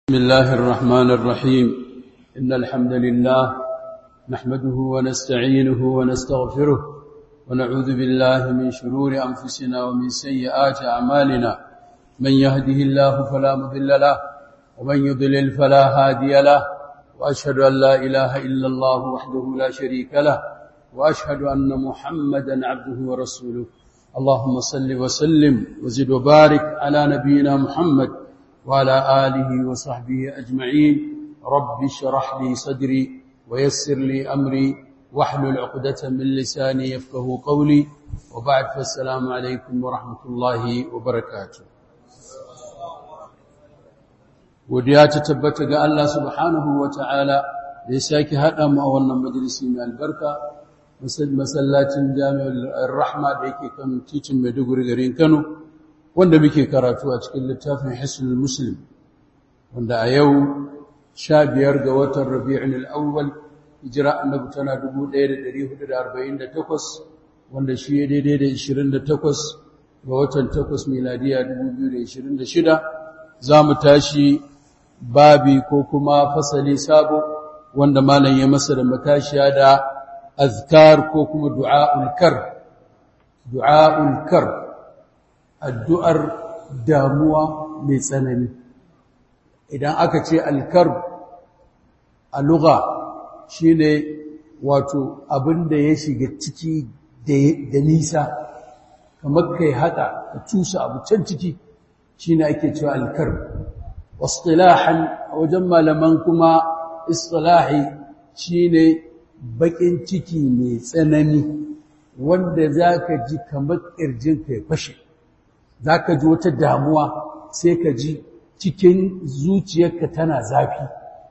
بسم الله الرحمن الرحيم إن الحمد لله نحمده ونستعينه ونستغفره ونعوذ بالله من شرور أنفسنا ومن سيئات أعمالنا من يهده الله فلا مضل له ومن يضلل فلا هادي له وأشهد أن لا إله إلا الله وحده لا شريك له وأشهد أن محمدا عبده ورسوله اللهم صل وسلم وزد وبارك على نبينا محمد وعلى آله وصحبه أجمعين رب اشرح لي صدري ويسر لي أمري واحلل عقدة من لساني يفقه قولي وبعد فالسلام عليكم ورحمة الله وبركاته وديا تتبت ga Allah subhanahu wa ta'ala da ya sake haɗa mu a wannan majalisi mai albarka masallacin jami'ar rahma da yake kan titin Maiduguri garin Kano wanda muke karatu a cikin littafin Hisnul Muslim wanda a yau sha biyar ga watan Rabi'ul Awwal hijira annabi tana 1448 wanda shi ya daidai da 28 ga watan 8 miladiya 2026 za mu tashi babi ko kuma fasali sabo wanda malam ya masa da matashiya da azkar ko kuma du'a'ul kar du'a'ul kar addu'ar damuwa mai tsanani idan aka ce alkarb a lugha shine wato abin da ya shiga ciki da nisa kamar kai haka ka cusa abu can ciki shine ake cewa alkarb wasilahan a wajen malaman kuma istilahi shine bakin ciki mai tsanani wanda zaka ji kamar kirjinka ya fashe za ka ji wata damuwa sai ka ji cikin zuciyarka tana zafi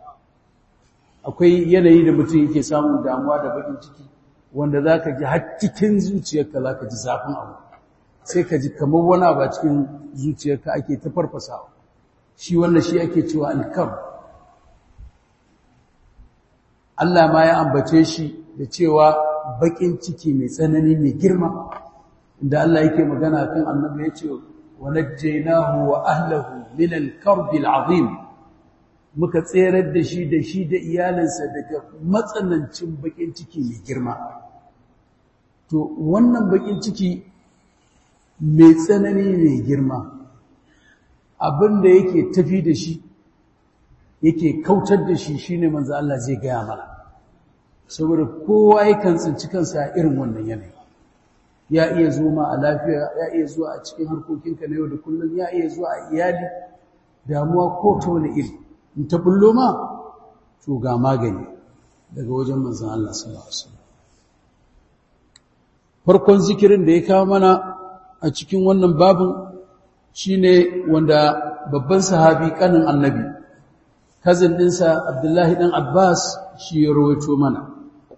akwai yanayi da mutum yake samun damuwa da bakin ciki wanda za ka ji har cikin zuciyarka za ka ji zafin abu sai ka ji kamar wani abu a cikin zuciyarka ake ta farfasawa shi wannan shi ake cewa alkam Allah ma ya ambace shi da cewa bakin ciki mai tsanani mai girma da Allah yake magana kan annabi ya ce wa najjaynahu wa ahlihi min al-karb al-azim muka tserar da shi da shi da iyalinsa daga matsanancin bakin ciki mai girma to wannan bakin ciki mai tsanani mai girma abinda yake tafi da shi yake kautar da shi shine manzo Allah zai gaya mana saboda kowa yakan tsinci kansa a irin wannan yanayi ya iya zuwa ma a lafiya ya iya zuwa a cikin harkokinka na yau da kullum ya iya zuwa a iyali damuwa ko ta wani iri in ta bullo ma to ga magani daga wajen manzon Allah sallallahu alaihi wasallam farkon zikirin da ya kawo mana a cikin wannan babin shine wanda babban sahabi kanin annabi kazin dinsa Abdullahi dan Abbas shi ya rawaito mana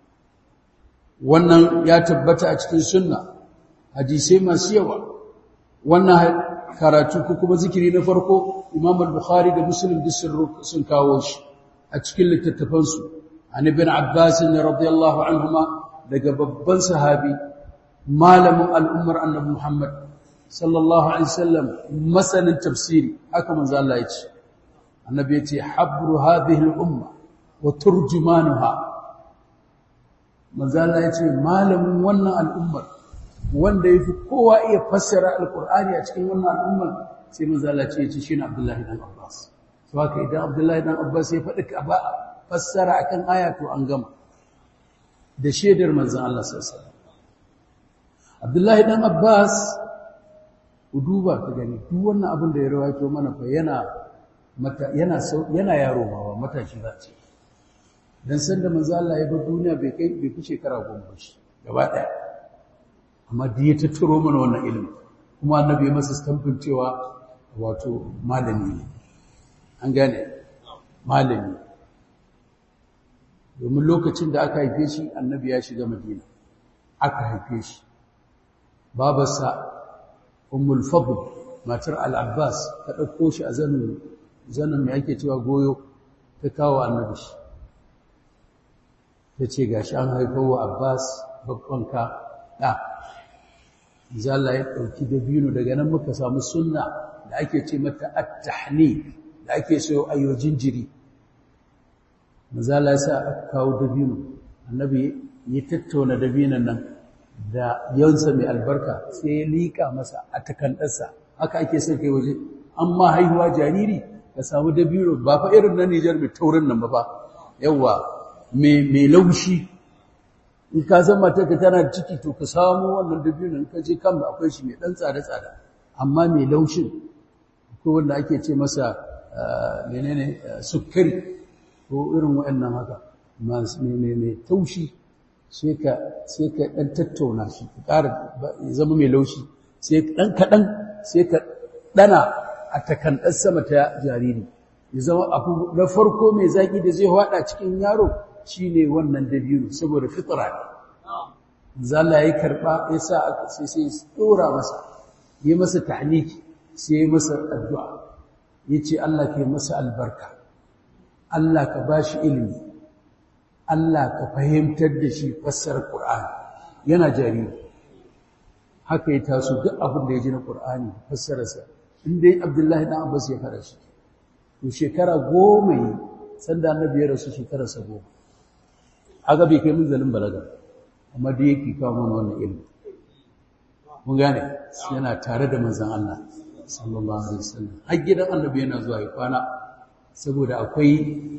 wannan ya tabbata a cikin sunna hadisai masu yawa wannan karatu ko kuma zikiri na farko Imam al-Bukhari da Muslim duk sun kawo shi a cikin littattafan su an ibn Abbas radiyallahu anhuma daga babban sahabi malamin al'ummar annabi Muhammad sallallahu alaihi wasallam masanin tafsiri haka manzo Allah ya ce annabi ya ce habru hadhihi al-umma wa turjumanuha manzo Allah ya ce malamin wannan al'ummar wanda ya fi kowa iya fassara alkur'ani a cikin wannan al'ummar sai manzala ce ce shi ne abdullahi dan abbas su haka idan abdullahi dan abbas ya faɗi ba fassara akan aya to an gama da shaidar manzan Allah sassa abdullahi dan abbas ku duba ka gani duk wannan abin da ya rawaito mana fa yana yana yana yaro ma ba matashi za ce dan sanda manzan Allah ya bar duniya bai kai bai fi shekara goma ba shi gaba ɗaya amma da ya tattaro mana wannan ilimin kuma annabi ya masa stamfin cewa wato malami ne an gane malami domin lokacin da aka haife shi annabi ya shiga madina aka haife shi babarsa ummul fadl matar al-abbas ta ɗauko shi a zanin zanin mai ake cewa goyo ta kawo annabi shi ta ce gashi an haifar wa abbas babban ka ɗa Allah ya ɗauki dabino daga nan muka samu sunna da ake ce mata at-tahnif da ake so a yi jinjiri mazala sa aka kawo dabino annabi ya tattauna dabinan nan da yawansa mai albarka sai ya liƙa masa a takandarsa haka ake son kai waje amma haihuwa jariri ka samu dabino ba fa irin na Nijar mai taurin nan ba ba yawa mai laushi in ka san matarka tana da ciki to ka samu wannan dabino in ka je kan akwai shi mai dan tsada tsada amma mai laushin ko wanda ake ce masa menene sukari ko irin waɗannan haka mai taushi sai ka ɗan tattauna shi ka ƙara ya zama mai laushi sai ɗan kaɗan sai ka ɗana a takandar sama ta jariri ya zama abu na farko mai zaƙi da zai haɗa cikin yaro shi ne wannan dabiru saboda fitra ne zala ya karɓa ya sa aka sai sai tsora masa ya masa tahniki sai ya masa addu'a ya ce Allah ka yi masa albarka Allah ka ba shi ilimi Allah ka fahimtar da shi fassarar Qur'ani yana jariri haka ya taso duk abin da ya ji na Qur'ani fassararsa in dai Abdullahi dan Abbas ya fara shi to shekara goma yi sanda annabi ya rasu shekararsa goma aga bai kai munzalin balaga amma da yake kawo mana wannan ilimi mun gane yana tare da manzon Allah sallallahu alaihi wasallam har gidan annabi yana zuwa ya kwana saboda akwai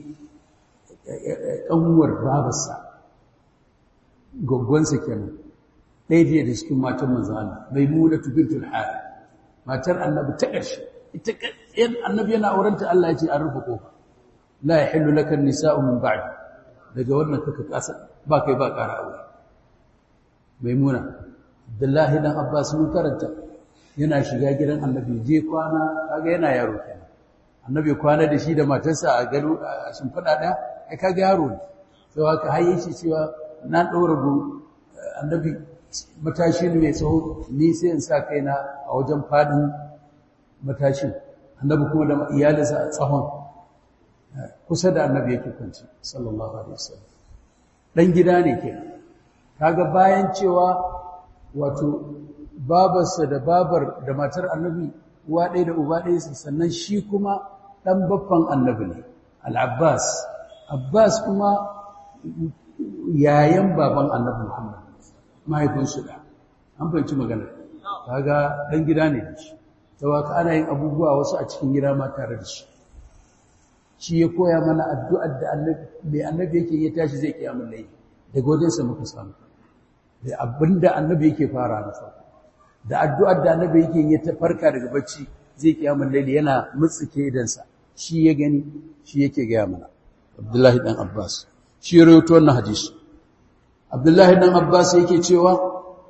ƙanwar babarsa gwaggwansa kenan ɗaya jiya da cikin matan manzan Allah mai muna tubintul hari matar annabi ta ƙarshe ita ƙarshen annabi yana aurenta Allah ya ce an rufe ƙofa la ya hillu laka nisa'u min ba'di daga wannan kaka kasa ba kai ba ƙara aure mai muna Abdullahi dan Abbas mun karanta yana shiga gidan annabi je kwana kaga yana yaro kenan annabi kwana da shi da matarsa a gado a shimfiɗa ɗaya ai kaga yaro ne sai haka har yace cewa na ɗaura go annabi matashi ne mai tsawo ni sai in sa kaina a wajen faɗin matashin annabi kuma da iyalinsa a tsawon kusa da annabi yake kwanci sallallahu alaihi wasallam dan gida ne kenan kaga bayan cewa wato babarsa da babar da matar annabi uwa ɗaya da uba ɗaya sannan shi kuma ɗan baffan annabi ne al'abbas abbas kuma yayan baban annabi muhammad mahaifinsu da an fahimci magana kaga ɗan gida ne da shi ta waka ana yin abubuwa wasu a cikin gida ma tare da shi shi ya koya mana addu'ar da mai annabi yake ya tashi zai kiyamun layi daga wajensa muka samu da abinda annabi yake fara na farko da addu'ar da annabi yake yi ta farka daga bacci zai kiyamun laili yana mutsike idansa shi ya gani shi yake gaya mana abdullahi dan abbas shi ya rawaito wannan hadisi abdullahi dan abbas yake cewa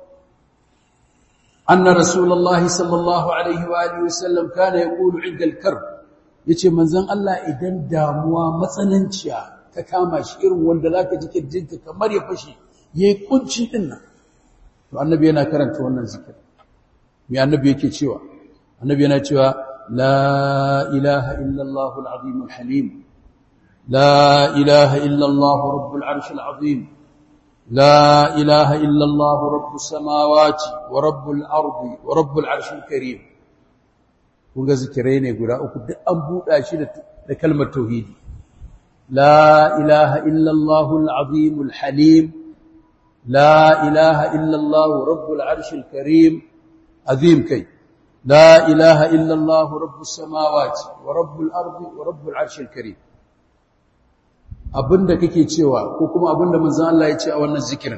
anna rasulullahi sallallahu alaihi wa alihi wasallam kana yaqulu inda al-karb yace manzon Allah idan damuwa matsananciya ta kama shi irin wanda zaka ji kirjinka kamar ya fashi yayi kunci din nan to annabi yana karanta wannan zikir mai annabi yake cewa annabi yana cewa la ilaha illallah al-azim al-halim la ilaha illallah rabbul arsh al-azim la ilaha illallah rabbus samawati wa rabbul ardi wa rabbul arsh al-karim kun ga zikirai ne guda uku duk an buɗa shi da kalmar tauhidi la ilaha illallah al-azim al-halim la ilaha illallah rabbul arsh al-karim عظيم كي لا إله إلا الله رب السماوات ورب الأرض ورب العرش الكريم abinda kake cewa ko kuma abinda manzon Allah ya ce a wannan zikirin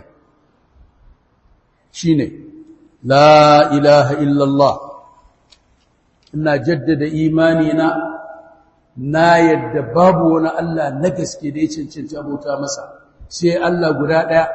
shine la ilaha illallah ina jaddada imani na na yadda babu wani Allah na gaske da ya cancanci abota masa sai Allah guda daya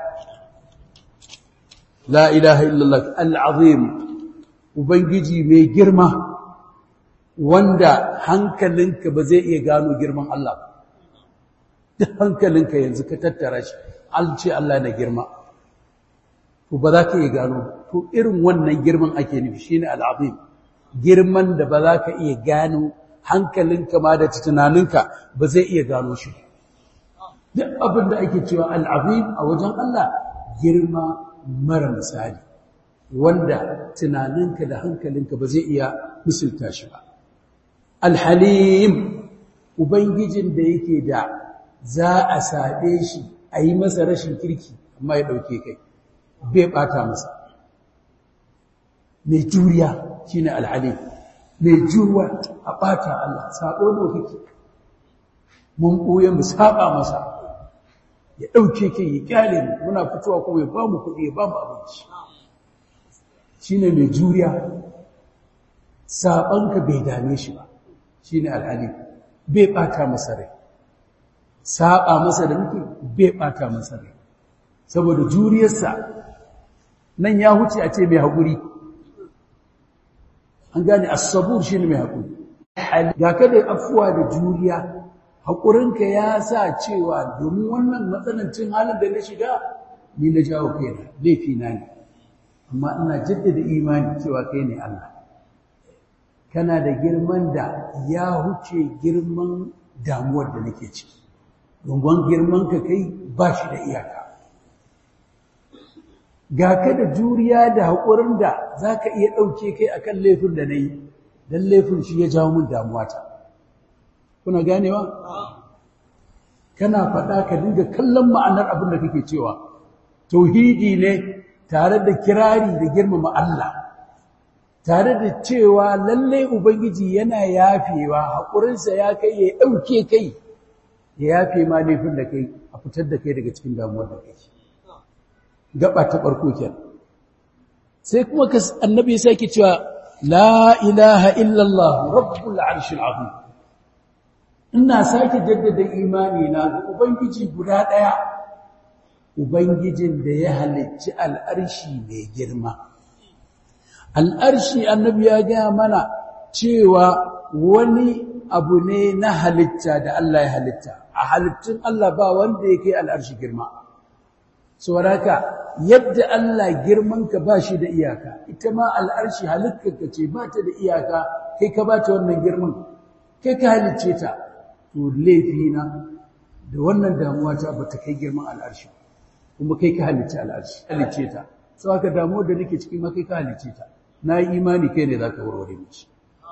la ilaha illallah al-azim Ubangiji mai girma wanda hankalinka ba zai iya gano girman Allah ba. Duk hankalinka yanzu ka tattara shi, an ce Allah na girma. To ba za ka iya gano, to irin wannan girman ake nufi shi ne al'azim, girman da ba za ka iya gano hankalinka ma da tunaninka ba zai iya gano shi. Duk abin da ake cewa al'azim a wajen Allah girma mara misali. wanda tunaninka da hankalinka ba zai iya misalta shi ba alhalim ubangijin da yake da za a saɓe shi a yi masa rashin kirki amma ya ɗauke kai bai ɓata masa mai juriya shi ne alhali mai juriya a ɓata Allah saɓo da kake mun ɓoye mu saɓa masa ya ɗauke kai ya ƙyale mu muna fitowa kuma ya ba mu kuɗi ya ba mu abinci shi ne mai juriya saɓanka bai dame shi ba shi ne alhali bai ɓata masa rai saɓa masa da muke bai ɓata masa rai saboda juriyarsa nan ya huce a ce mai haƙuri an gane asabur shi ne mai haƙuri ga kada afuwa da juriya haƙurinka ya sa cewa domin wannan matsanancin halin da na shiga ni na jawo kaina laifi na ne amma ina jaddada imani cewa kai ne Allah kana da girman da ya huce girman damuwar da nake ciki domin girman ka kai ba shi da iyaka ga ka da juriya da haƙurin da za ka iya ɗauke kai a kan laifin da na yi don laifin shi ya jawo min damuwata kuna ganewa kana faɗa ka dinga kallon ma'anar abin da kake cewa tauhidi ne tare da kirari da girmama Allah tare da cewa lallai ubangiji yana yafewa haƙurinsa ya kai ya ɗauke kai ya yafe ma laifin da kai a fitar da kai daga cikin damuwar da kai gaba ta farko kenan sai kuma annabi ya sake cewa la ilaha illallah rabbul arshil azim ina sake jaddada imani na ga ubangiji guda daya ubangijin da ya halicci al'arshi mai girma al'arshi annabi ya ga mana cewa wani abu ne na halitta da Allah ya halitta a halittun Allah ba wanda ya kai al'arshi girma sauraka yadda Allah girmanka ba shi da iyaka ita ma al'arshi halittarka ce ba ta da iyaka kai ka ba ta wannan girman kai ka halicce ta to laifina da wannan damuwa ta ba ta kai girman al'arshi kuma kai ka halicce al'arshi halicce ta sau haka damuwar da nake ciki ma kai ka halicce ta na yi imani kai ne za ka warware mace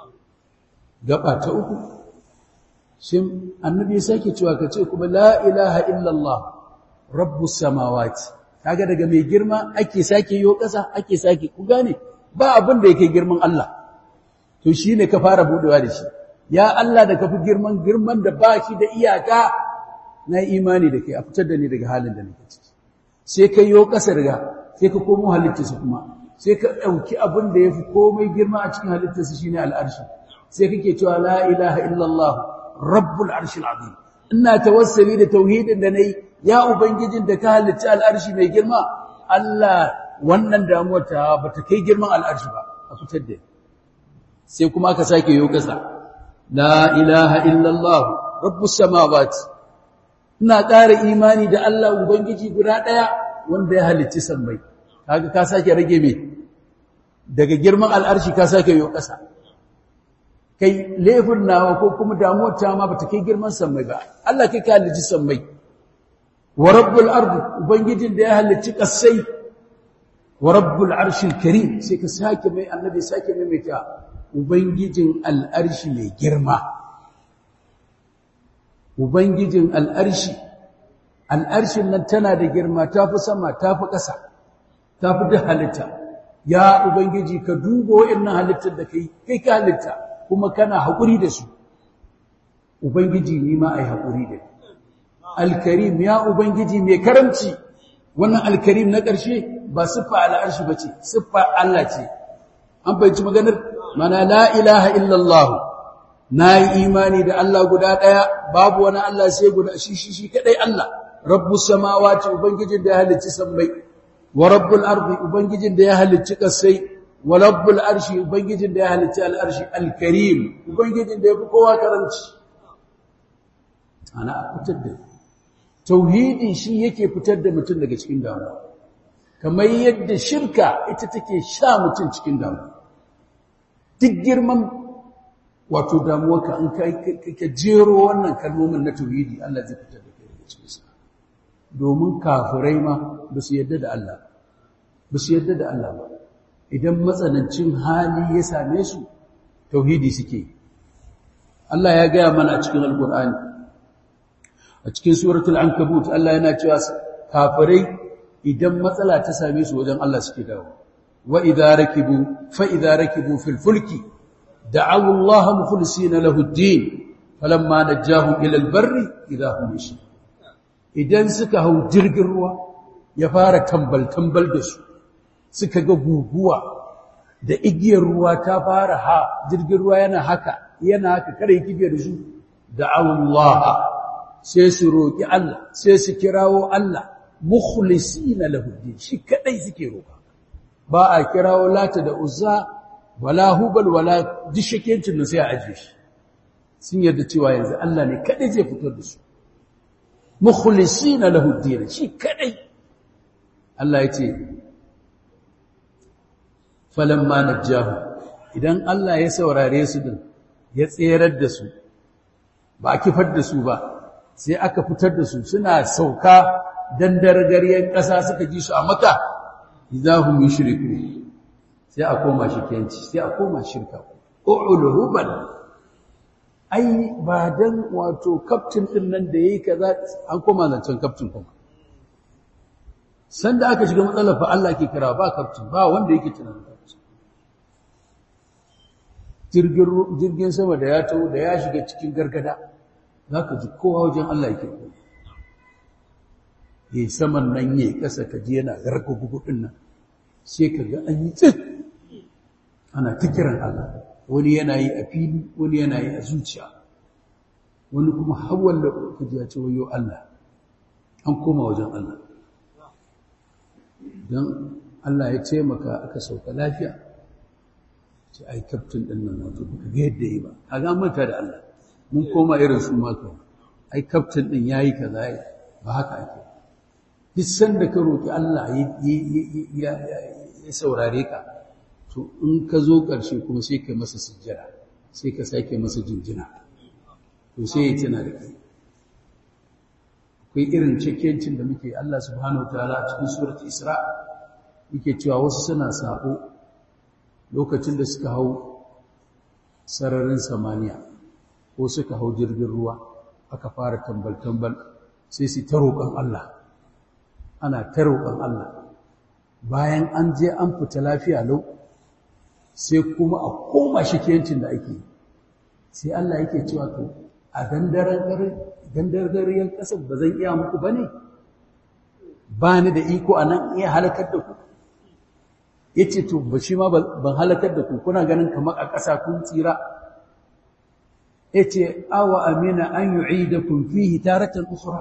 gaba ta uku sai annabi ya sake cewa ka ce kuma la ilaha illallah rabbus samawati kaga daga mai girma ake sake yo kasa ake sake ku gane ba abin da yake girman Allah to shine ka fara budewa da shi ya Allah da kafi girman girman da ba shi da iyaka na imani da kai a fitar da ni daga halin da nake ciki sai ka yo kasa daga sai ka komo halittarsa kuma sai ka dauki abin da yafi komai girma a cikin halittarsa shine al'arshi sai kake cewa la ilaha illallah rabbul arshil azim ina tawassuli da tauhidin da nayi ya ubangijin da ka halicci al'arshi mai girma Allah wannan damuwar ta bata kai girman al'arshi ba a fitar da sai kuma ka sake yo kasa la ilaha illallah rabbus samawati ina ƙara imani da Allah ubangiji guda ɗaya wanda ya halicci sammai kaga ka sake rage me daga girman al'arshi ka sake yo kasa kai laifin nawa ko kuma damuwar ta ma bata kai girman sammai ba Allah kai ka halicci sammai wa rabbul ardi ubangijin da ya halicci kasai wa rabbul arshil karim sai ka sake mai annabi sake mai mai ta ubangijin al'arshi mai girma ubangijin al'arshi al'arshin nan tana da girma tafi sama tafi ƙasa tafi duk halitta ya ubangiji ka duba wa'annan halittar da kai kai ka halitta kuma kana haƙuri da su ubangiji ni ma ai haƙuri da alkarim ya ubangiji mai karamci wannan alkarim na ƙarshe ba siffa al'arshi ba ce siffa Allah ce an fahimci maganar mana la ilaha illallah na yi imani da Allah guda ɗaya babu wani Allah sai guda shi shi shi kaɗai Allah rabbus samawati ubangijin da ya halicci sammai wa rabbul ardi ubangijin da ya halicci ƙasai wa rabbul arshi ubangijin da ya halicci al'arshi alkarim ubangijin da ya fi kowa karanci ana fitar da tauhidi shi yake fitar da mutum daga cikin damuwa kamar yadda shirka ita take sha mutum cikin damuwa duk girman wato damuwarka in ka jero wannan kalmomin na tauhidi Allah zai fitar da kai daga cikin sa domin kafirai ma ba su yarda da Allah ba su yarda da Allah ba idan matsanancin hali ya same su tauhidi suke Allah ya gaya mana a cikin alkur'ani a cikin suratul ankabut Allah yana cewa kafirai idan matsala ta same su wajen Allah suke dawo wa idza rakibu fa idza rakibu fil fulki da'aw Allah mukhlisina lahu ad-din falamma najahum ila al-barri idza hum yushrikun idan suka hau jirgin ruwa ya fara tambal tambal da su suka ga guguwa da igiyar ruwa ta fara ha jirgin ruwa yana haka yana haka kare kibiyar su da'aw Allah sai su roƙi Allah sai su kirawo Allah mukhlisina lahu din shi kadai suke roƙa ba a kirawo lata da uzza wala hubal wala dishakencin nan sai a aje shi sun yarda cewa yanzu Allah ne kadai zai fitar da su mukhlisina lahu din shi kadai Allah ya ce falamma najahu idan Allah ya saurare su din ya tserar da su ba a kifar da su ba sai aka fitar da su suna sauka dan dargariyar ƙasa suka ji su a maka idahum yushriku sai a koma shirkenci sai a koma shirka uluhuban ai ba dan wato captain din nan da yayi kaza an koma zancen captain kuma sanda aka shiga matsalar fa Allah ke kira ba captain ba wanda yake tunanin captain jirgin jirgin sama da ya tawo da ya shiga cikin gargada za ka ji kowa wajen Allah yake ya yi saman nan ya ƙasa ka ji yana garka gugudun nan sai ka ga an yi tsit ana ta kiran Allah wani yana yi a fili wani yana yi a zuciya wani kuma hawan da ka ji ya ce wayo Allah an koma wajen Allah don Allah ya taimaka aka sauka lafiya ce ai kaftin ɗin nan wato baka ga yadda yi ba a ga manta da Allah mun koma irin su maka ai kaftin din yayi kaza ba haka ake duk sanda ka roki Allah ya saurare ka to in ka zo ƙarshe kuma sai ka masa sujjada sai ka sake masa jinjina to sai ya tana da kai akwai irin cikakken da muke Allah subhanahu wataala a cikin surat Isra yake cewa wasu suna sabo lokacin da suka hau sararin samaniya ko suka hau jirgin ruwa aka fara tambal-tambal sai su ta roƙon Allah ana ta roƙon Allah bayan an je an fita lafiya lau sai kuma a koma shikiyancin da ake sai Allah yake cewa to a gandargariyar ƙasar ba zan iya muku ba ne ba ni da iko a nan iya halakar da ku ya ce to ba shi ma ban halakar da ku kuna ganin kamar a ƙasa kun tsira yace awa amina an yu'idakum fihi taratan ukhra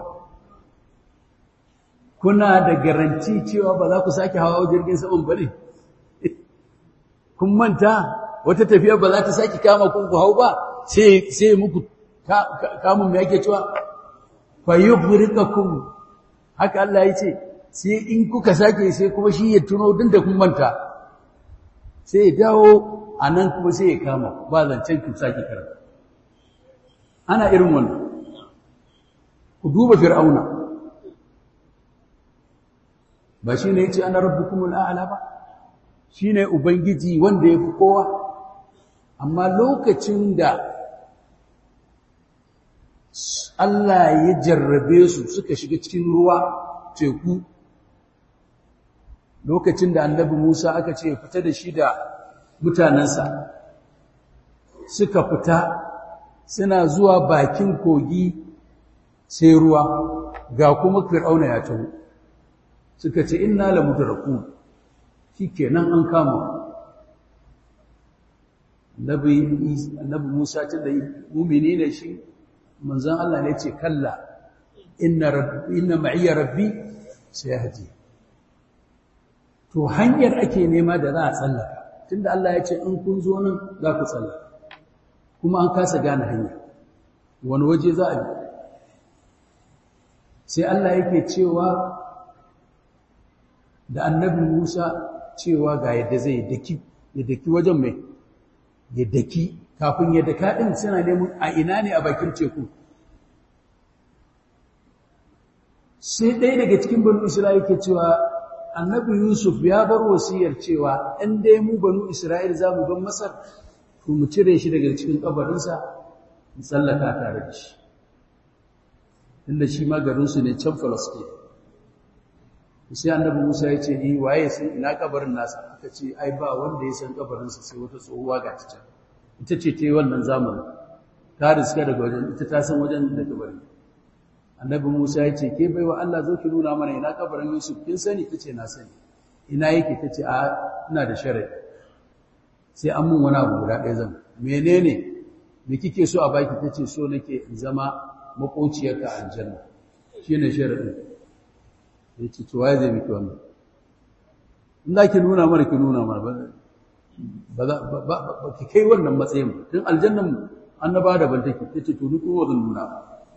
kuna da garanti cewa ba za ku sake hawa jirgin saman bane kun manta wata tafiya ba za ta sake kama kun ku hau ba sai sai muku kamun me yake cewa fa yughriqakum haka Allah yace sai in kuka sake sai kuma shi ya tuno din da kun manta sai ya dawo anan kuma sai ya kama ba zancen ku sake karanta ana irin wannan ku duba fir'auna ba shi ne yace ana rabbukumul a'la ba shi ne ubangiji wanda ya fi kowa amma lokacin da Allah ya jarrabe su suka shiga cikin ruwa teku lokacin da annabi Musa aka ce fita da shi da mutanensa suka fita suna zuwa bakin kogi sai ruwa ga kuma fir'auna ya taho suka ce inna la mudraku shikenan an kama annabi annabi Musa tun da mu'mini ne shi manzon Allah ne ce kalla inna rabbi inna ma'iya rabbi sayahdi to hanyar ake nema da za a tsallaka tunda Allah ya ce in kun zo nan za ku tsallaka kuma an kasa gane hanya wani waje za a bi sai Allah yake cewa da annabi Musa cewa ga yadda zai daki ya daki wajen mai ya daki kafin ya daka din suna neman a ina ne a bakin teku sai ɗaya daga cikin banu Isra'ila yake cewa annabi Yusuf ya bar wasiyar cewa in dai mu banu Isra'ila za mu ban Masar to mu cire shi daga cikin kabarinsa in tsallaka tare da shi inda shi ma garinsu ne can falastin sai annabi musa ya ce ni waye sun ina kabarin nasa aka ce ai ba wanda ya san kabarinsa sai wata tsohuwa ga ta ita ce ta yi wannan zamanin ta riska daga wajen ita ta san wajen da kabarin annabi musa ya ce ke baiwa allah zo ki nuna mana ina kabarin yusuf kin sani ta ce na sani ina yake ta ce a ina da sharai sai an mun wani abu guda ɗaya zan menene me kike so a baki ta ce so nake in zama makociyarka aljanna shi ne sharaɗin ya ce to waye zai miki wannan in za ki nuna mana ki nuna mana ba ki kai wannan matsayin tun aljannan annaba da ban take ta ce to ni kowa zan nuna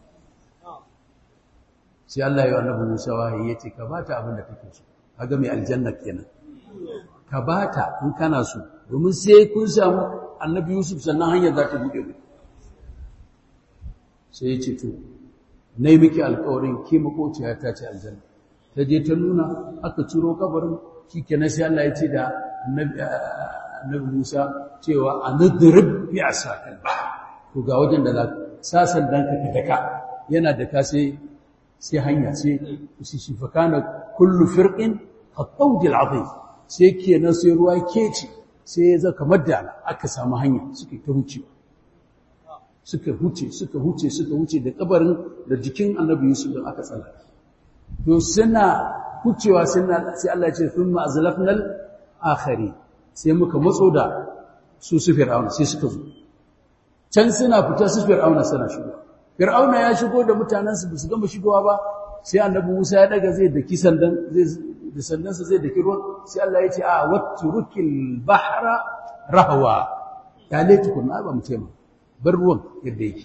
sai Allah ya yi annabi Musa wahayi ya ce ka bata abin da kake so kaga mai aljanna kenan ka bata in kana so domin sai kun samu annabi Yusuf sannan hanyar za ta buɗe mu sai ya ce to na yi miki alkawarin ke makociya ta ce aljanna ta je ta nuna aka ciro kabarin shi ke sai Allah ya ce da annabi Musa cewa a nadirib bi asakal to ga wajen da sa sandan ka daka yana da ka sai sai hanya sai shi fa kana kullu firqin khattawd al'azim sai kenan sai ruwa keci sai ya zaka kamar da aka samu hanya suka ta wucewa suka huce suka huce suka huce da kabarin da jikin annabi Yusuf din aka tsala to suna hucewa suna sai Allah ya ce thumma azlafnal akhari sai muka matso da su su fir'auna sai suka zo can suna fita su fir'auna suna shigo fir'auna ya shigo da mutanansu ba su gama shigowa ba sai annabi Musa ya daga zai daki sandan zai da sandansa zai daki ruwan sai Allah ya ce a watturukil bahra rahwa ya laitukun na ba mu taimaka bar ruwan yadda yake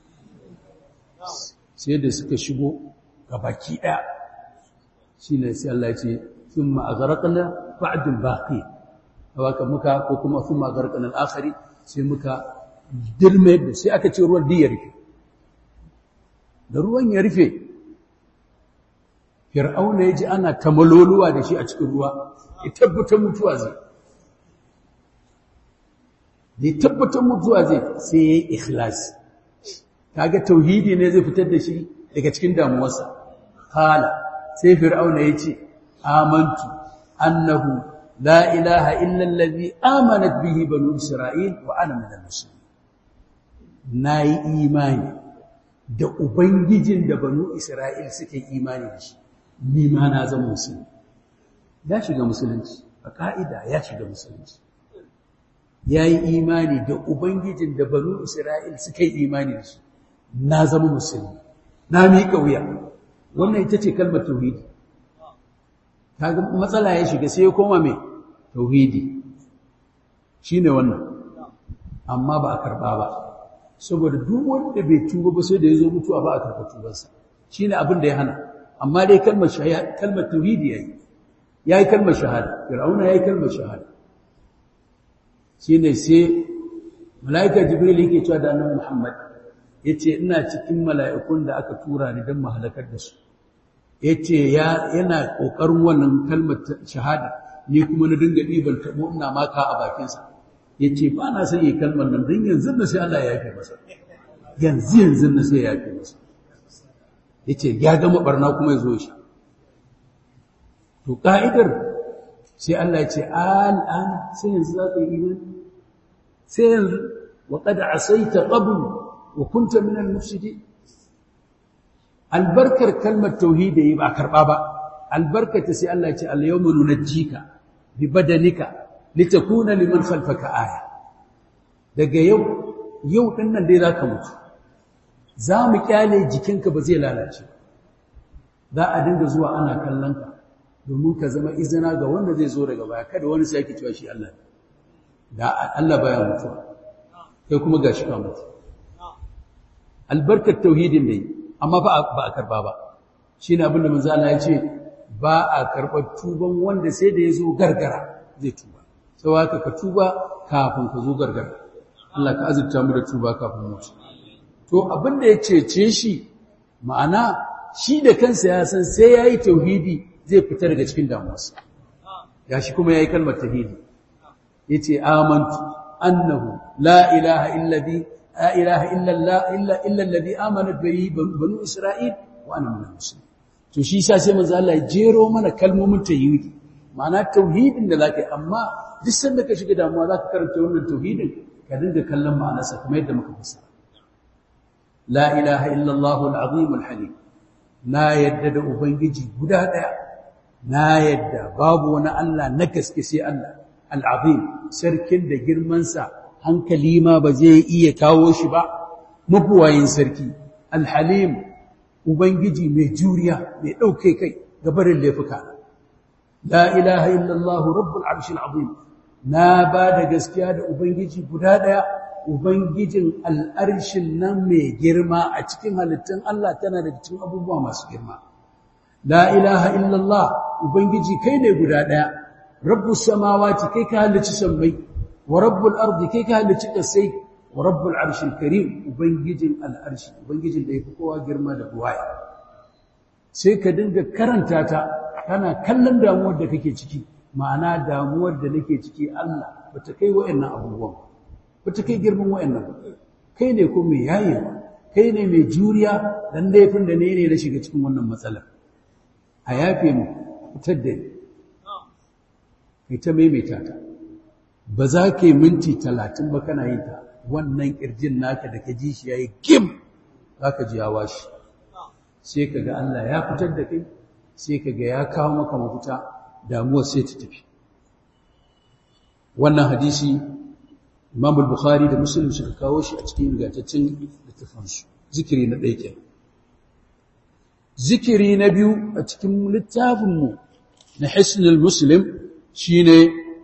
sai da suka shigo ga baki ɗaya shi ne sai Allah ce sun ma'azaraƙana ba'adin baƙi a waka muka ko kuma sun ma'azaraƙana al'akari sai muka dirme da sai aka ce ruwan di ya rufe da ruwan ya rufe fir'auna ya ji ana ta maloluwa da shi a cikin ruwa ya tabbatar mutuwa zai da ya tabbatar mutuwa zai sai ya yi ikhlasi kaga tauhidi ne zai fitar da shi daga cikin damuwarsa kala sai fir'auna ya ce amantu annahu la ilaha illa allazi amanat bihi banu isra'il wa ana minal muslimin nayi imani da ubangijin da banu isra'il suka yi imani da shi ni ma na zama musulmi ya shiga musulunci a ka'ida ya shiga musulunci ya yi imani da Ubangijin da banu Isra'il suka yi imani da shi, na zama musulmi, na miƙa wuya, wannan ita ce kalmar tauhidi. Ta ga matsala ya shiga sai ya koma mai tauhidi, shi ne wannan, amma ba a karɓa ba, saboda duk wanda bai tuba ba sai da ya zo mutuwa ba a karɓa tubansa, shi ne abin da ya hana, amma dai kalmar tauhidi ya yi, ya yi kalmar shahada, Fir'auna ya yi kalmar shahada. shi ne sai mala'ika jibril yake cewa da annabi muhammad ya ce ina cikin mala'ikun da aka tura ni don mahalakar da su ya ce yana ƙoƙarin wannan kalmar shahada ni kuma na dinga ɗiban taɓo ina maka a bakinsa ya ce ba na son yi kalmar nan don yanzu na sai Allah ya yafe masa yanzu yanzu na sai ya yafe masa ya ce ya gama ɓarna kuma ya zo ya sha to ƙa'idar sai Allah ya ce al'ana sai yanzu za ka yi imani sai yanzu wa qad asaita qabl wa kunta min al-mufsidin albarkar kalmar tauhidi ba karba ba albarkata sai Allah ya ce al-yawma nunajjika bi badanika litakuna liman khalfaka aya daga yau yau din nan dai zaka mutu za mu kyale jikinka ba zai lalace za a dinga zuwa ana kallon ka domin ka zama izina ga wanda zai zo daga baya kada wani sai yake cewa shi Allah da Allah baya mutuwa kai kuma gashi ka mutu albarkar tauhidin ne amma ba ba a karba ba shine abin da manzo Allah ya ce ba a karbar tuban wanda sai da yazo gargara zai tuba sai haka ka tuba kafin ka zo gargara Allah ka azurta mu da tuba kafin mutu to abin da ya cece shi ma'ana shi da kansa ya san sai yayi tauhidi zai fita daga cikin damuwarsa ya shi kuma ya yi kalmar tauhidi ya ce amantu annahu la ilaha illazi la ilaha illa Allah illa illa alladhi amanat bihi banu isra'il wa ana minal muslimin to shi yasa sai manzo Allah ya jero mana kalmomin tauhidi ma'ana tauhidin da zaka yi amma duk sanda ka shiga damuwa zaka karanta wannan tauhidin ka dinga kallon ma'anarsa kamar yadda muka fassara la ilaha illa Allah al-azim al-halim na yadda da ubangiji guda daya na yadda babu wani Allah na gaske sai Allah al-azim sarkin da girman sa hankali ma ba zai iya kawo shi ba mabuwayin sarki al-halim ubangiji mai juriya mai dauke kai gabarin laifuka la ilaha illa Allah rabbul arshil azim na ba da gaskiya da ubangiji guda daya ubangijin al'arshin nan mai girma a cikin halittun Allah tana da cikin abubuwa masu girma la ilaha illallah ubangiji kai ne guda daya rabbus samawati kai ka halicci sammai wa rabbul ardi kai ka halicci kasai wa rabbul arshil karim ubangijin al'arshi ubangijin da yafi kowa girma da buwaya sai ka dinga karanta ta kana kallon damuwar da kake ciki ma'ana damuwar da nake ciki Allah bata kai wa'annan abubuwan bata kai girman wa'annan kai ne ko mai yayewa kai ne mai juriya dan laifin da ne ne na shiga cikin wannan matsalar a yafe mu fitar da ni kai ta maimaita ta ba za ka yi minti talatin ba kana yin ta wannan kirjin naka da ka ji shi yayi kim za ka ji ya washi sai ka ga Allah ya fitar da kai sai ka ga ya kawo maka mafita damuwar sai ta tafi wannan hadisi Imam al-Bukhari da Muslim suka kawo shi a cikin ingantaccen littafansu zikiri na ɗaya kenan zikiri na biyu a cikin littafinmu na Hisnul Muslim shine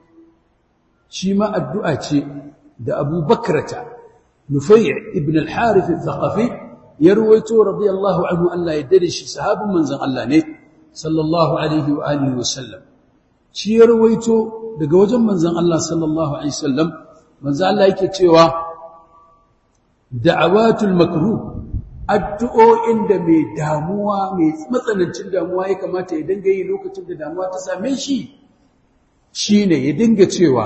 shi ma addu'a ce da Abu Bakrata Nufay' ibn al-Harith al-Thaqafi ya ruwaito radiyallahu anhu Allah ya dade shi sahabin manzon Allah ne sallallahu alaihi wa alihi wa sallam shi ya rawaito daga wajen manzon Allah sallallahu alaihi wasallam manzon Allah yake cewa da'awatul makruh addu'o'in da mai damuwa mai matsanancin damuwa ya kamata ya dinga yi lokacin da damuwa ta same shi shine ya dinga cewa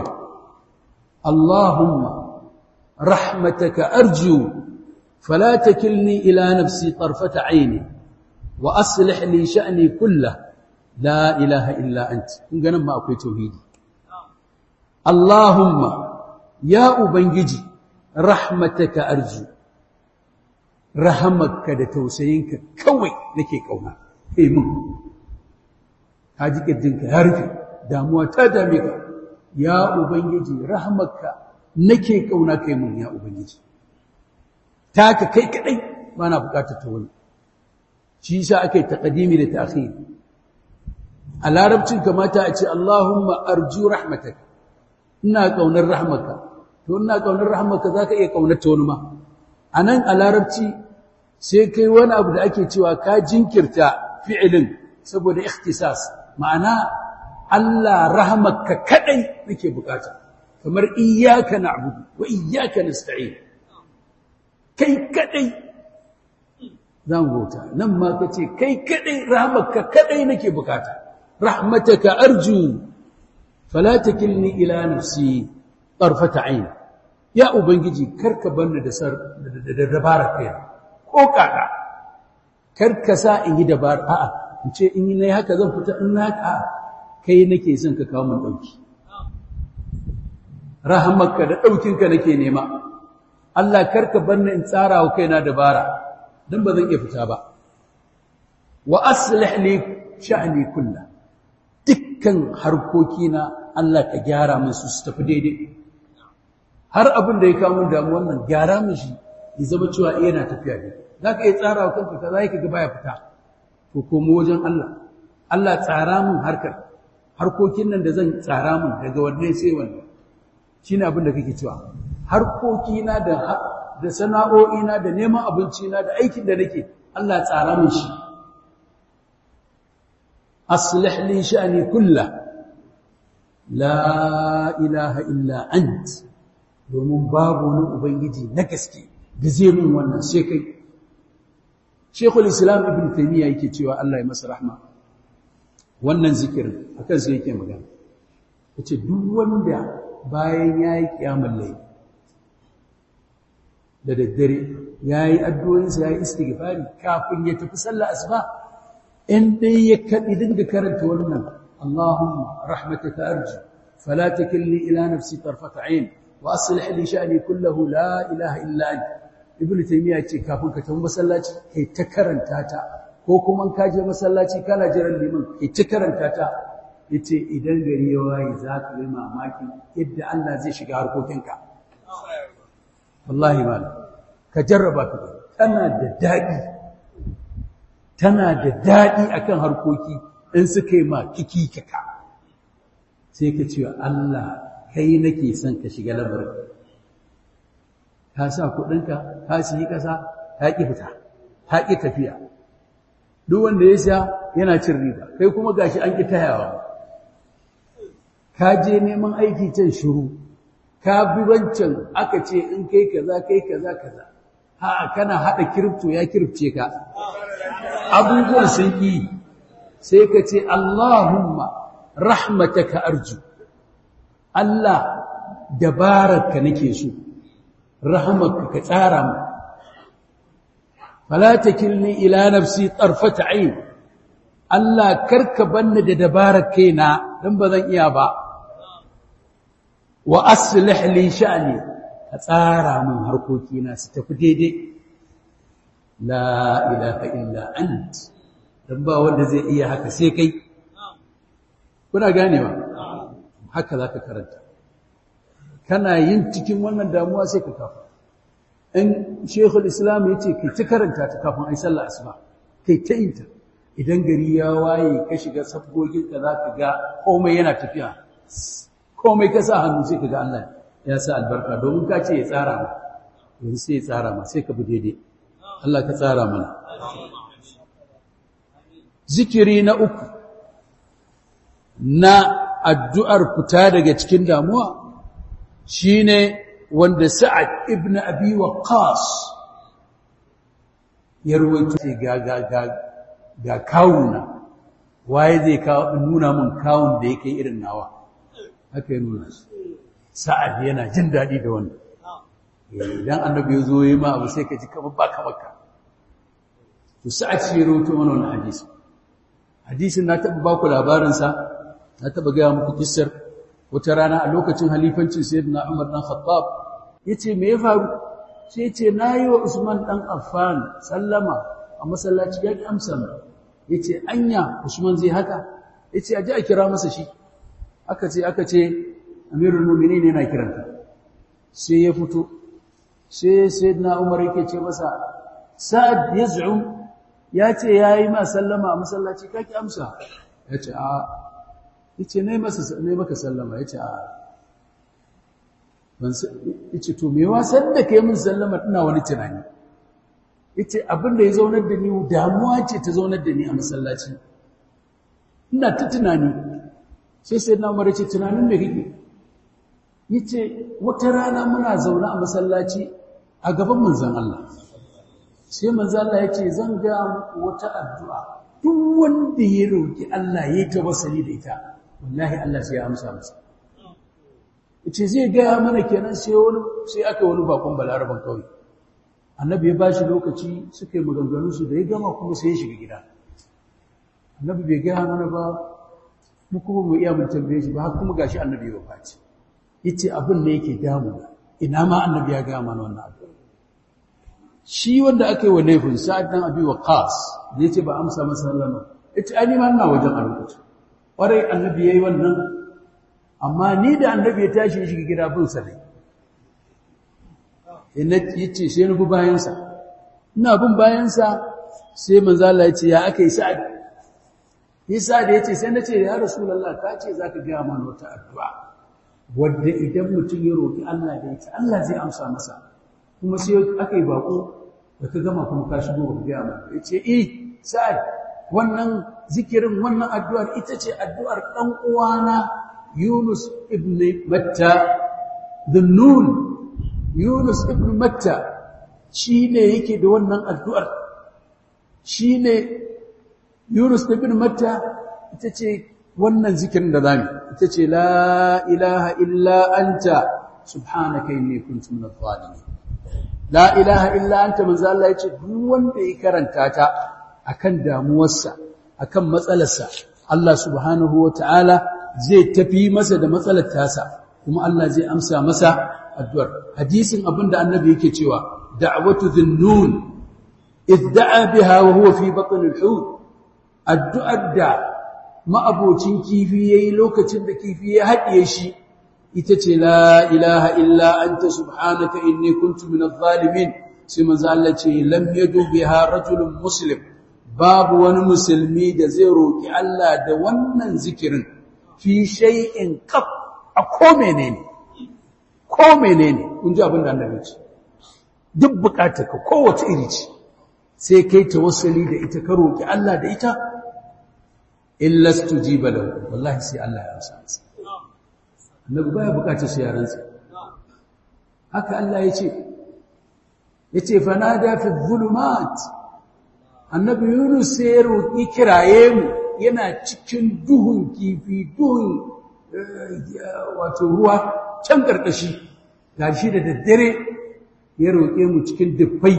Allahumma rahmataka arju fala takilni ila nafsi tarfata aini wa aslih li sha'ni kullahu la ilaha illa anta kun ganin ma akwai tauhidi Allahumma ya ubangiji rahmataka arju rahamarka da tausayinka kawai nake kauna kai mun haji kirjinka ya rufe damuwa ta dame ka ya ubangiji rahamarka nake kauna kai mun ya ubangiji taka kai kadai bana bukatar ta wani shi yasa akai taqdimi da ta'khir a larabcin kamata a ce Allahumma arju rahmataka ina kaunar rahmaka to ina kaunar rahmaka zaka iya kaunar ta wani ma anan a larabci sai kai wani abu da ake cewa ka jinkirta fi'ilin saboda ikhtisas ma'ana Allah rahmaka kadai nake bukata kamar iyyaka na'budu wa iyyaka nasta'in kai kadai zan bauta nan ma kace kai kadai rahmaka kadai nake bukata rahmataka arju fala takilni ila nafsi tarfata ayn ya ubangiji karka banni da sar da dabara kai ko kaka karka sa in yi dabara a'a in ce in yi nayi haka zan fita in na haka kai nake son ka kawo mun dauki rahamarka da daukinka nake nema Allah karka banni in tsara wa kaina dabara dan ba zan iya fita ba wa aslih li sha'ni kullahu dukkan harkokina Allah ka gyara min su su tafi daidai har abin da ya kawo min damuwar nan gyara min shi ya zama cewa yana tafiya daidai za ka iya tsara wa kanka kaza yake ga baya fita to komo wajen Allah Allah tsara min harkar harkokin nan da zan tsara min daga wannan sai wannan shine abin da kake cewa harkokina da da sana'o'ina da neman abincina da aikin da nake Allah tsara min shi أصلح لي شأني كله لا إله إلا أنت domin babu wani ubangiji na gaske da zai min wannan sai kai Sheikhul Islam Ibn Taymiyyah yake cewa Allah ya masa rahma wannan zikirin akan sai yake magana yace duk wanda bayan yayi kiyamul layl da daddare yayi addu'o'insa yayi istighfari kafin ya tafi sallar asuba in dai ya kadi dinga karanta wannan Allahumma rahmataka arju fala takilni ila nafsi tarfata ayn wa aslih li sha'ni kullahu la ilaha illa anta ibnu taymiya ce kafin ka tafi masallaci kai ta karanta ta ko kuma ka je masallaci kana jiran liman kai ta karanta ta yace idan gari ya waye za ka yi mamaki yadda Allah zai shiga harkokinka wallahi malam ka jarraba ka tana da dadi tana da dadi akan harkoki in suka yi ma kiki kaka sai ka ce Allah kai nake son ka shiga labarin ka sa kudinka ka siyi kasa ka ki fita ka ki tafiya duk wanda ya sha yana cin riba kai kuma gashi an ki tayawa ka je neman aiki can shiru ka bi wancan aka ce in kai kaza kai kaza kaza ha kana hada kiripto ya kiripce ka abubuwan sun ki sai ka ce Allahumma rahmataka arju Allah dabararka nake so rahmarka ka tsara mu fala takilni ila nafsi tarfata ayn Allah karka banni da dabarar kaina dan bazan iya ba wa aslih li sha'ni ka tsara min harkokina su tafi daidai la ilaha illa ant dan ba wanda zai iya haka sai kai kuna ganewa haka zaka karanta kana yin cikin wannan damuwa sai ka kafa in shekul islam ya ce kai ta karanta ta kafin ai sallah asuba kai ta yin ta idan gari ya waye ka shiga sabgoginka za ka ga komai yana tafiya komai ka sa hannu sai ka ga Allah ya sa albarka domin ka ce ya tsara ma yanzu sai ya tsara ma sai ka bi daidai Allah ka tsara mana zikiri na uku na addu'ar fita daga cikin damuwa shine wanda Sa'ad ibn Abi Waqqas ya ruwaito ga ga ga ga kawuna waye zai kawo nuna mun kawun da yake irin nawa haka ya nuna Sa'ad yana jin dadi da wannan idan annabi ya zo yayi ma abu sai ka ji kamar baka baka to Sa'ad shi ya ruwaito mana wannan hadisi hadisin na taba baku labarin sa na taba ga muku kissar wata rana a lokacin halifancin sayyidina Umar dan Khattab yace me ya faru sai yace nayi wa Usman dan Affan sallama a masallaci ya ki amsa mu yace anya Usman zai haka yace aje a kira masa shi aka ce aka ce Amirul Mu'minin yana kiranta sai ya fito sai sayyidina Umar yake ce masa Sa'ad yaz'um yace yayi ma sallama a masallaci ka ki amsa yace a yace nayi masa nayi maka sallama yace a ban yace to me wasan da kai min sallama ina wani tunani yace abin da ya zaunar da ni damuwa ce ta zaunar da ni a masallaci ina ta tunani sai sai na umar yace tunanin me kike yace wata rana muna zaune a masallaci a gaban manzon Allah sai manzon Allah yace zan ga wata addu'a duk wanda ya roki Allah yayi tawassuli da ita wallahi Allah sai ya amsa masa yace zai ga mana kenan sai wani sai aka wani bakon balaraban kawai annabi ya bashi lokaci suka yi maganganu su da ya gama kuma sai ya shiga gida annabi bai gaya mana ba mu kuma mu iya mun tambaye shi ba har kuma gashi annabi ya faci yace abin da yake damu ina ma annabi ya gaya mana wannan abu shi wanda aka yi wa laifin sa'ad dan abi waqas da yace ba amsa masa sallama yace ai ni ma ina wajen a lokacin kwarai annabi yayi wannan amma ni da annabi ya tashi ya shiga gida bin sa ne ina yace sai ni bi bayan sa ina bin bayan sa sai manzo Allah yace ya akai sa'ad Isa da yace sai nace ya rasulullah ka ce zaka ga mana wata addu'a wanda idan mutum ya roki Allah da ita Allah zai amsa masa kuma sai akai bako da ka gama kuma ka shigo ka ga mana yace eh sa'ad wannan zikirin wannan addu'ar ita ce addu'ar dan uwana Yunus ibn Matta Dhunnun Yunus ibn Matta shine yake da wannan addu'ar shine Yunus ibn Matta ita ce wannan zikirin da zamu ita ce la ilaha illa anta subhanaka inni kuntu minadh-dhalimin la ilaha illa anta manzo Allah yace duk wanda ya karanta ta akan damuwarsa akan matsalarsa Allah subhanahu wataala zai tafi masa da matsalar tasa kuma Allah zai amsa masa addu'ar hadisin abinda annabi yake cewa da'watu dhinnun idda'a biha wa huwa fi batn al-hut addu'ar da ma'abocin kifi yayi lokacin da kifi ya haɗiye shi ita ce la ilaha illa anta subhanaka inni kuntu minadh zalimin sai manzo Allah ce lam yadu biha rajulun muslim babu wani musulmi da zai roki Allah da wannan zikirin fi shay'in qab a ko menene ko menene kun ji abin da annabi ce duk bukatarka kowace iri ce sai kai tawassuli da ita ka roki Allah da ita illa stujiba lahu wallahi sai Allah ya amsa masa annabi baya bukatar su yaransa haka Allah ya ce yace fanada fi dhulumat annabi Yunus sai ya roki kiraye mu yana cikin duhun kifi duhun wato ruwa can karkashi gashi da daddare ya roke mu cikin dufai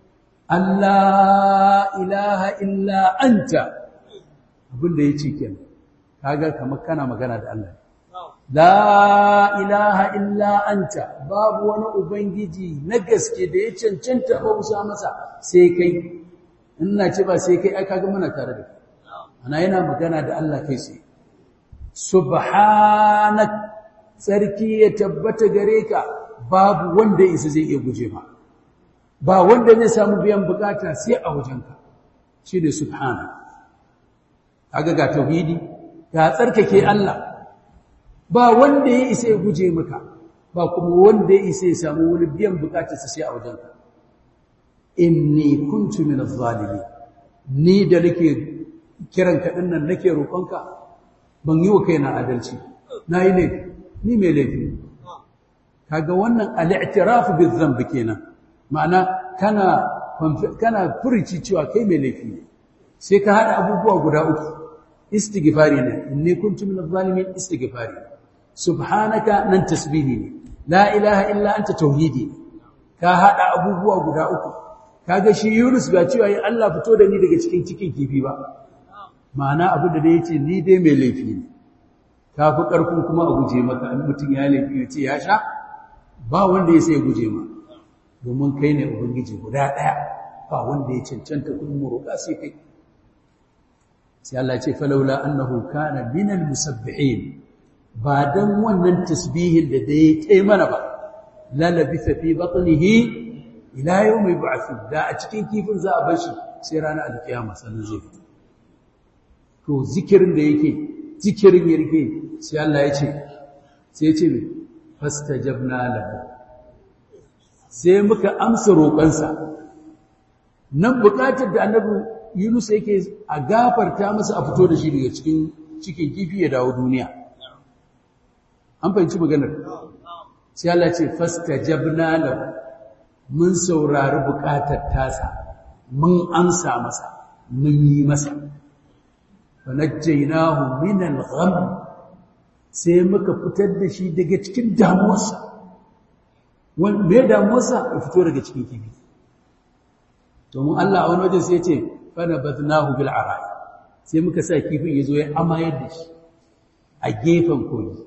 Allah ilaha illa anta abinda yace kenan kaga kamar kana magana da Allah La ilaha illa anta babu wani Ubangiji na gaske da ya cancanta bausa masa sai kai, ina ce ba sai kai aka ga muna tare da kai, ana yana magana da Allah kai sai. Subhanak tsarki ya tabbata gare ka babu wanda isa zai iya guje ma, ba wanda zai samu biyan bukata sai a wajenka, shi ne Subhanak. Kaga ga tauhidi, ga tsarkake Allah. ba wanda ya isa ya guje maka ba kuma wanda ya isa ya samu wani biyan bukatarsa sai a wajenka inni kuntu min adh-dhalimin ni da nake kiran ka dinnan nake roƙonka ban yi wa kaina adalci nayi laifi ni mai laifi kaga wannan al-i'tiraf bi-dhanbi kenan ma'ana kana kana furici cewa kai mai laifi ne sai ka hada abubuwa guda uku istighfari ne inni kuntu min adh-dhalimin istighfari subhanaka nan tasbihi ne la ilaha illa anta tauhidi ka hada abubuwa guda uku kaga shi Yunus ba cewa ya Allah fito da ni daga cikin cikin kifi ba ma'ana abu da yace ni dai mai laifi ne kafi karfin kuma a guje maka in mutun ya laifi yace ya sha ba wanda ya sai guje ma domin kai ne ubangiji guda daya ba wanda ya cancanta kun mu roƙa sai kai sai Allah ya ce falawla annahu kana minal musabbihin ba dan wannan tasbihin da dai tai mana ba la labitha fi batnihi ila yawmi yub'ath da a cikin kifin za a bar shi sai ranar alkiyama sannan zai fito to zikirin da yake zikirin yake sai Allah ya ce sai ya ce me fastajabna lahu sai muka amsa roƙonsa nan buƙatar da annabi Yunus yake a gafarta masa a fito da shi daga cikin cikin kifi ya dawo duniya an fahimci maganar sai Allah ce fastajabna lahu mun saurari bukatar tasa mun amsa masa mun yi masa fanajjaynahu min al-gham sai muka fitar da shi daga cikin damuwarsa wanda me damuwarsa ya fito daga cikin kifi to mun Allah a wani waje sai ya ce fanabadnahu bil ara'i sai muka sa kifin yazo ya amayar da shi a gefen koyi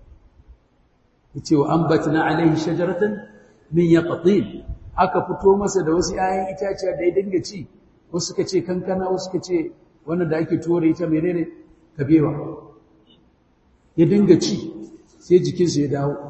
yace wa ambatna alaihi shajaratan min yaqtin aka fito masa da wasu 'ya'yan itaciya da ya dinga ci wasu suka ce kankana wasu suka ce wannan da ake tore ita menene kabewa ya dinga ci sai jikinsa ya dawo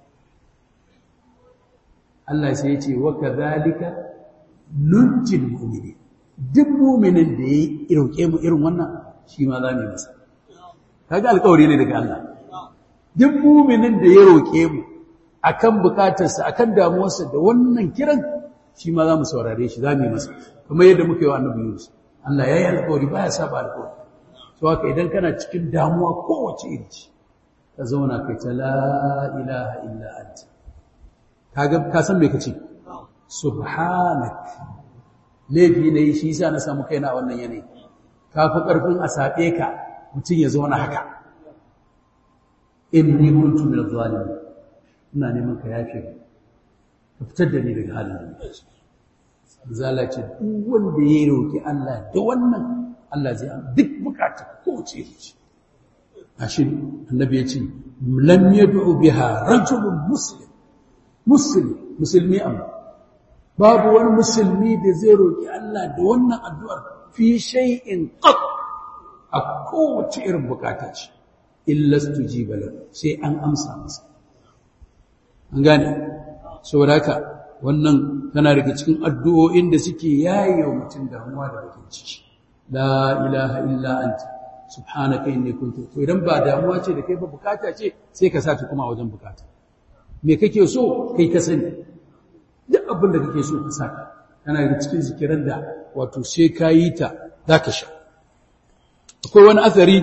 Allah sai ya ce wa kadhalika nunjil mu'minin duk mu'minin da ya roke mu irin wannan shi ma za mu yi masa kaga alƙawari ne daga Allah duk muminin da ya roƙe mu akan bukatarsa akan damuwarsa da wannan kiran shi ma za mu saurare shi za mu yi masa kamar yadda muka yi wa annabi Yunus Allah ya yi alƙawari ba ya saba alƙawari to haka idan kana cikin damuwa kowace iri ce ka zauna kai ta la ilaha illa anta kaga ka san me kace subhanak laifi ne shi yasa na samu kaina a wannan yanayi ka fi karfin a sabe ka mutum ya zauna haka inni kuntu min adh-dhalimin ina neman ka yafe ka fitar da ni daga halin da nake zala ce duk wanda ya roki Allah da wannan Allah zai an duk bukata ko ce ce ashi annabi ya ce lam yad'u biha rajulun muslim muslim musulmi amma babu wani musulmi da zai roki Allah da wannan addu'ar fi shay'in qat a kowace irin bukata ce illa stujiba lahu sai an amsa masa an gane saboda haka wannan tana daga cikin addu'o'in da suke yaye wa mutum damuwa da bakin ciki la ilaha illa anta subhanaka inni kuntu to idan ba damuwa ce da kai ba bukata ce sai ka sa ta kuma wajen bukata me kake so kai ka sani duk abin da kake so ka saka tana daga cikin zikiran da wato sai ka yi ta zaka sha akwai wani athari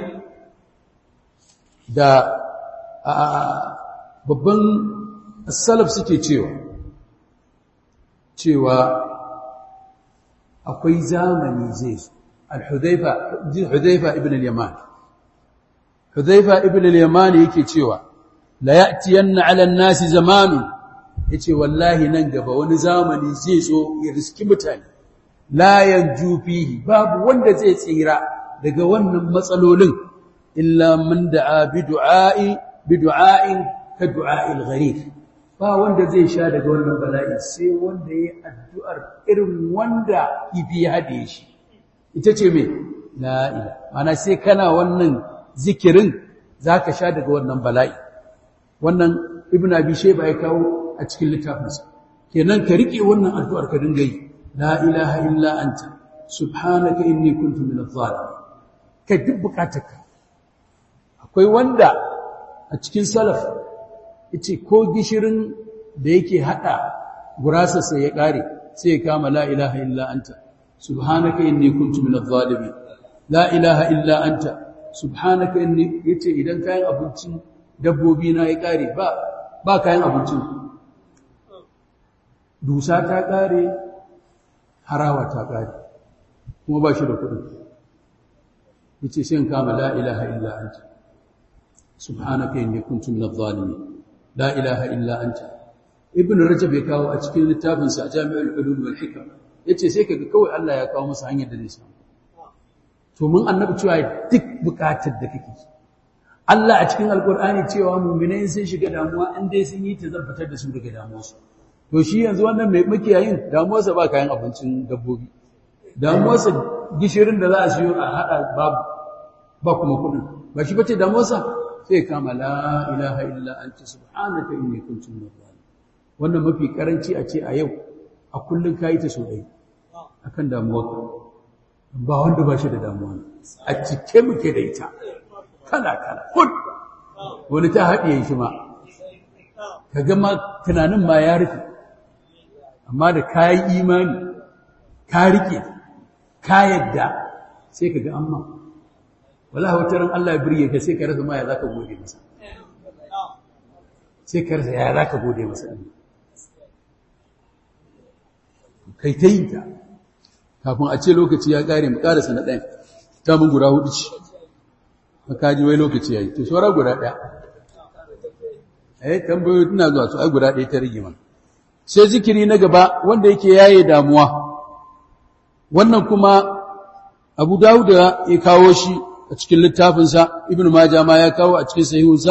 da babban salaf suke cewa cewa akwai zamani zai zo al-hudhaifa hudhaifa ibn al-yaman hudhaifa ibn al-yaman yake cewa la ya'tiyanna 'ala an-nasi zamanun yace wallahi nan gaba wani zamani zai zo ya riski mutane la yanju fihi babu wanda zai tsira daga wannan matsalolin illa man da'a bi du'a'i bi du'a'in ka du'a'il gharib ba wanda zai sha daga wannan bala'i sai wanda yayi addu'ar irin wanda kifi ya hade shi ita ce me la ilaha mana sai kana wannan zikirin zaka sha daga wannan bala'i wannan ibn abi shayba ya kawo a cikin littafinsa kenan ka rike wannan addu'ar ka dinga yi la ilaha illa anta subhanaka inni kuntu minadh zalimin kai duk bukatarka akwai wanda a cikin salaf yace ko gishirin da yake hada gurasa sai ya kare sai ya kama la ilaha illa anta subhanaka inni kuntu minadh zalimin la ilaha illa anta subhanaka inni yace idan kayan abincin dabbobi na ya kare ba ba kayan abincin dusa ta kare harawa ta kare kuma ba shi da kudin yace sai in kama la ilaha illa anta subhanaka inni kuntu minadh zalimin la ilaha illa anta ibn rajab ya kawo a cikin littafin sa jami'ul ulum wal hikam yace sai kaga kawai Allah ya kawo masa hanyar da zai samu to mun annabi cewa duk bukatar da kake Allah a cikin alqur'ani cewa mu'minai sun shiga damuwa in dai sun yi ta zabbatar da su daga damuwarsu to shi yanzu wannan mai makiyayin damuwarsa ba kayan abincin dabbobi damuwarsa gishirin da za a siyo a hada babu ba kuma kudin ba shi bace damuwarsa sai kama la ilaha illa anta subhanaka inni kuntu minadh zalimin wannan mafi karanci a ce a yau a kullun kai ta so dai akan damuwarka ba wanda ba shi da damuwa a cike muke da ita kala kala kun wani ta haɗiye shi ma ka ga ma tunanin ma ya rufe amma da kayi imani ka rike ka yadda sai ka ga amma wallahi wata ran Allah ya birge ka sai ka rasa ma ya zaka gode masa sai ka rasa ya zaka gode masa din kai ta yi ta kafin a ce lokaci ya kare mu karasa na ɗayan ta mun guda hudu ce makaji wai lokaci yayi to shawara guda ɗaya eh tambayoyi tana zuwa su ai guda ɗaya ta rige mana sai zikiri na gaba wanda yake yaye damuwa wannan kuma Abu Dawud ya kawo shi a cikin littafinsa Ibn Majah ma ya kawo a cikin sahihunsa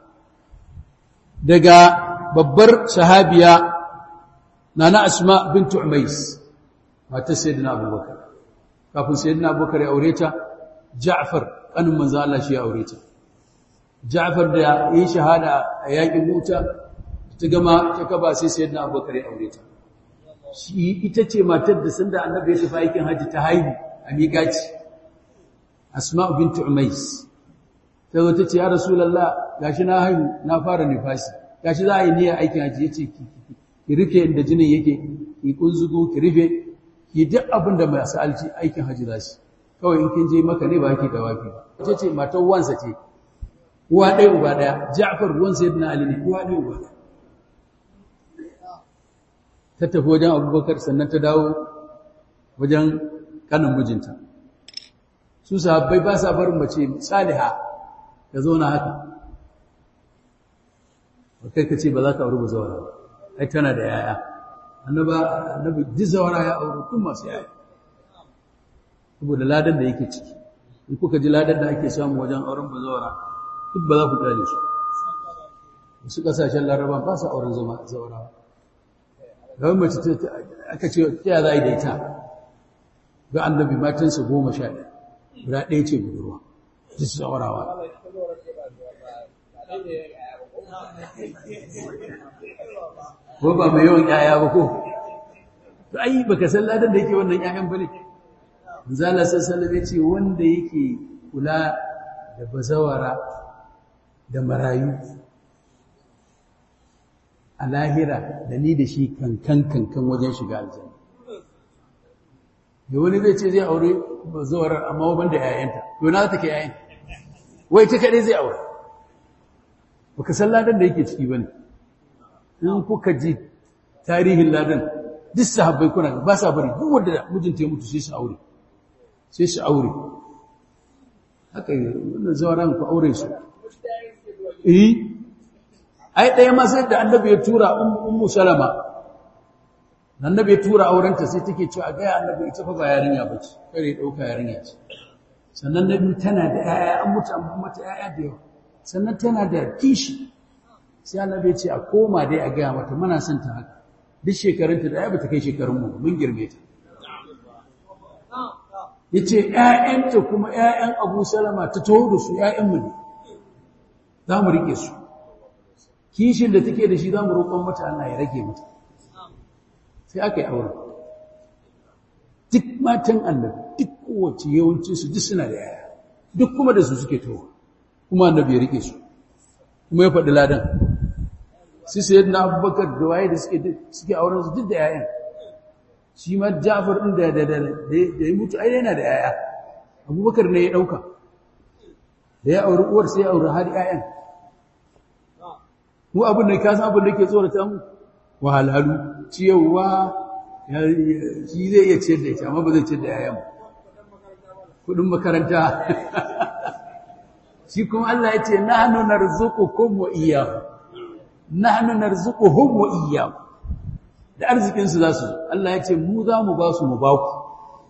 daga babbar sahabiya Nana Asma bint Umais matar Sayyidina Abubakar kafin Sayyidina Abubakar ya aure ta Ja'far kanin manzo Allah shi ya aure ta Ja'far da yi shahada a yakin Muta ta gama ta kaba sai Sayyidina Abubakar ya aure ta shi ita ce matar da sanda Annabi ya tafi aikin haji ta haihu a miƙaci asma'u bintu umais ta zo ta ce ya rasulullah gashi na haihu na fara nifasi gashi za a yi niyyar aikin haji yace ki ki rufe inda jinin yake ki kunzugo ki rufe ki duk abin da mai sa'alci aikin haji za shi kawai in kin je maka ne ba ki da wafi ba ita ce matar wansa ce uwa ɗaya uba ɗaya ja'far ruwan sayyidina ali ne uwa ɗaya uba ɗaya ta tafi wajen abubakar sannan ta dawo wajen kanin mijinta su sahabbai ba sa barin mace saliha ta zauna haka kai ka ce ba za ka auri bazawara ai tana da yaya annaba annabi dizawara ya aure tun masu yaya saboda ladan da yake ciki in kuka ji ladan da ake samu wajen auren bazawara duk ba za ku gane su wasu kasashen laraba ba su auren zama zawarawa ga mace aka ce ta za a yi da ita ga annabi matansa goma sha ɗaya guda ɗaya ce budurwa ji su zawarawa ko ba mai yawan ƴaƴa ba ko to ai baka san ladan da yake wannan ƴaƴan bane zala sallallahu ya ce wanda yake kula da bazawara da marayu a lahira da ni da shi kankan kankan wajen shiga aljanna da wani zai ce zai aure bazawarar amma ban da ƴaƴanta to na take ƴaƴan wai ta kadai zai aure baka san ladan da yake ciki bane in kuka ji tarihin ladan duk sahabbai kuna ba sa bari duk wanda mijinta ya mutu sai su aure sai su aure haka wannan zawaran ku aure su eh ai ɗaya ma sai da annabi ya tura ummu salama annabi ya tura aurenta sai take cewa ga annabi ita fa ba yarinya bace kare dauka yarinya ce sannan nabi tana da yaya an mutu an mata yaya da yawa sannan tana da kishi sai annabi ya ce a koma dai a gaya mata muna son ta haka duk shekarunta da ya bata kai shekarun mu mun girme ta yace ƴaƴanta kuma ƴaƴan Abu Salama ta taho da su ƴaƴan mu ne za mu rike su kishin da take da shi za mu roƙon mata Allah ya rage mata sai aka yi aure duk matan annabi duk kowace yawancinsu duk suna da yaya duk kuma da su suke towa kuma annabi ya rike su kuma ya faɗi ladan sai sai na abubakar da waye da suke auren su duk da yayan shi ma jafar ɗin da da ya mutu ai yana da yaya abubakar ne ya ɗauka da ya auri uwar sai ya auri har yayan mu abin da ka san abin da ke tsorata mu wahalhalu ciyarwa shi zai iya ciyar da ita amma ba zai ciyar da yayan kudin makaranta shi kuma Allah ya ce nahnu narzuqukum wa iyyahum nahnu narzuquhum wa iyyahum da arzikin su zasu Allah ya ce mu za mu ba su mu ba ku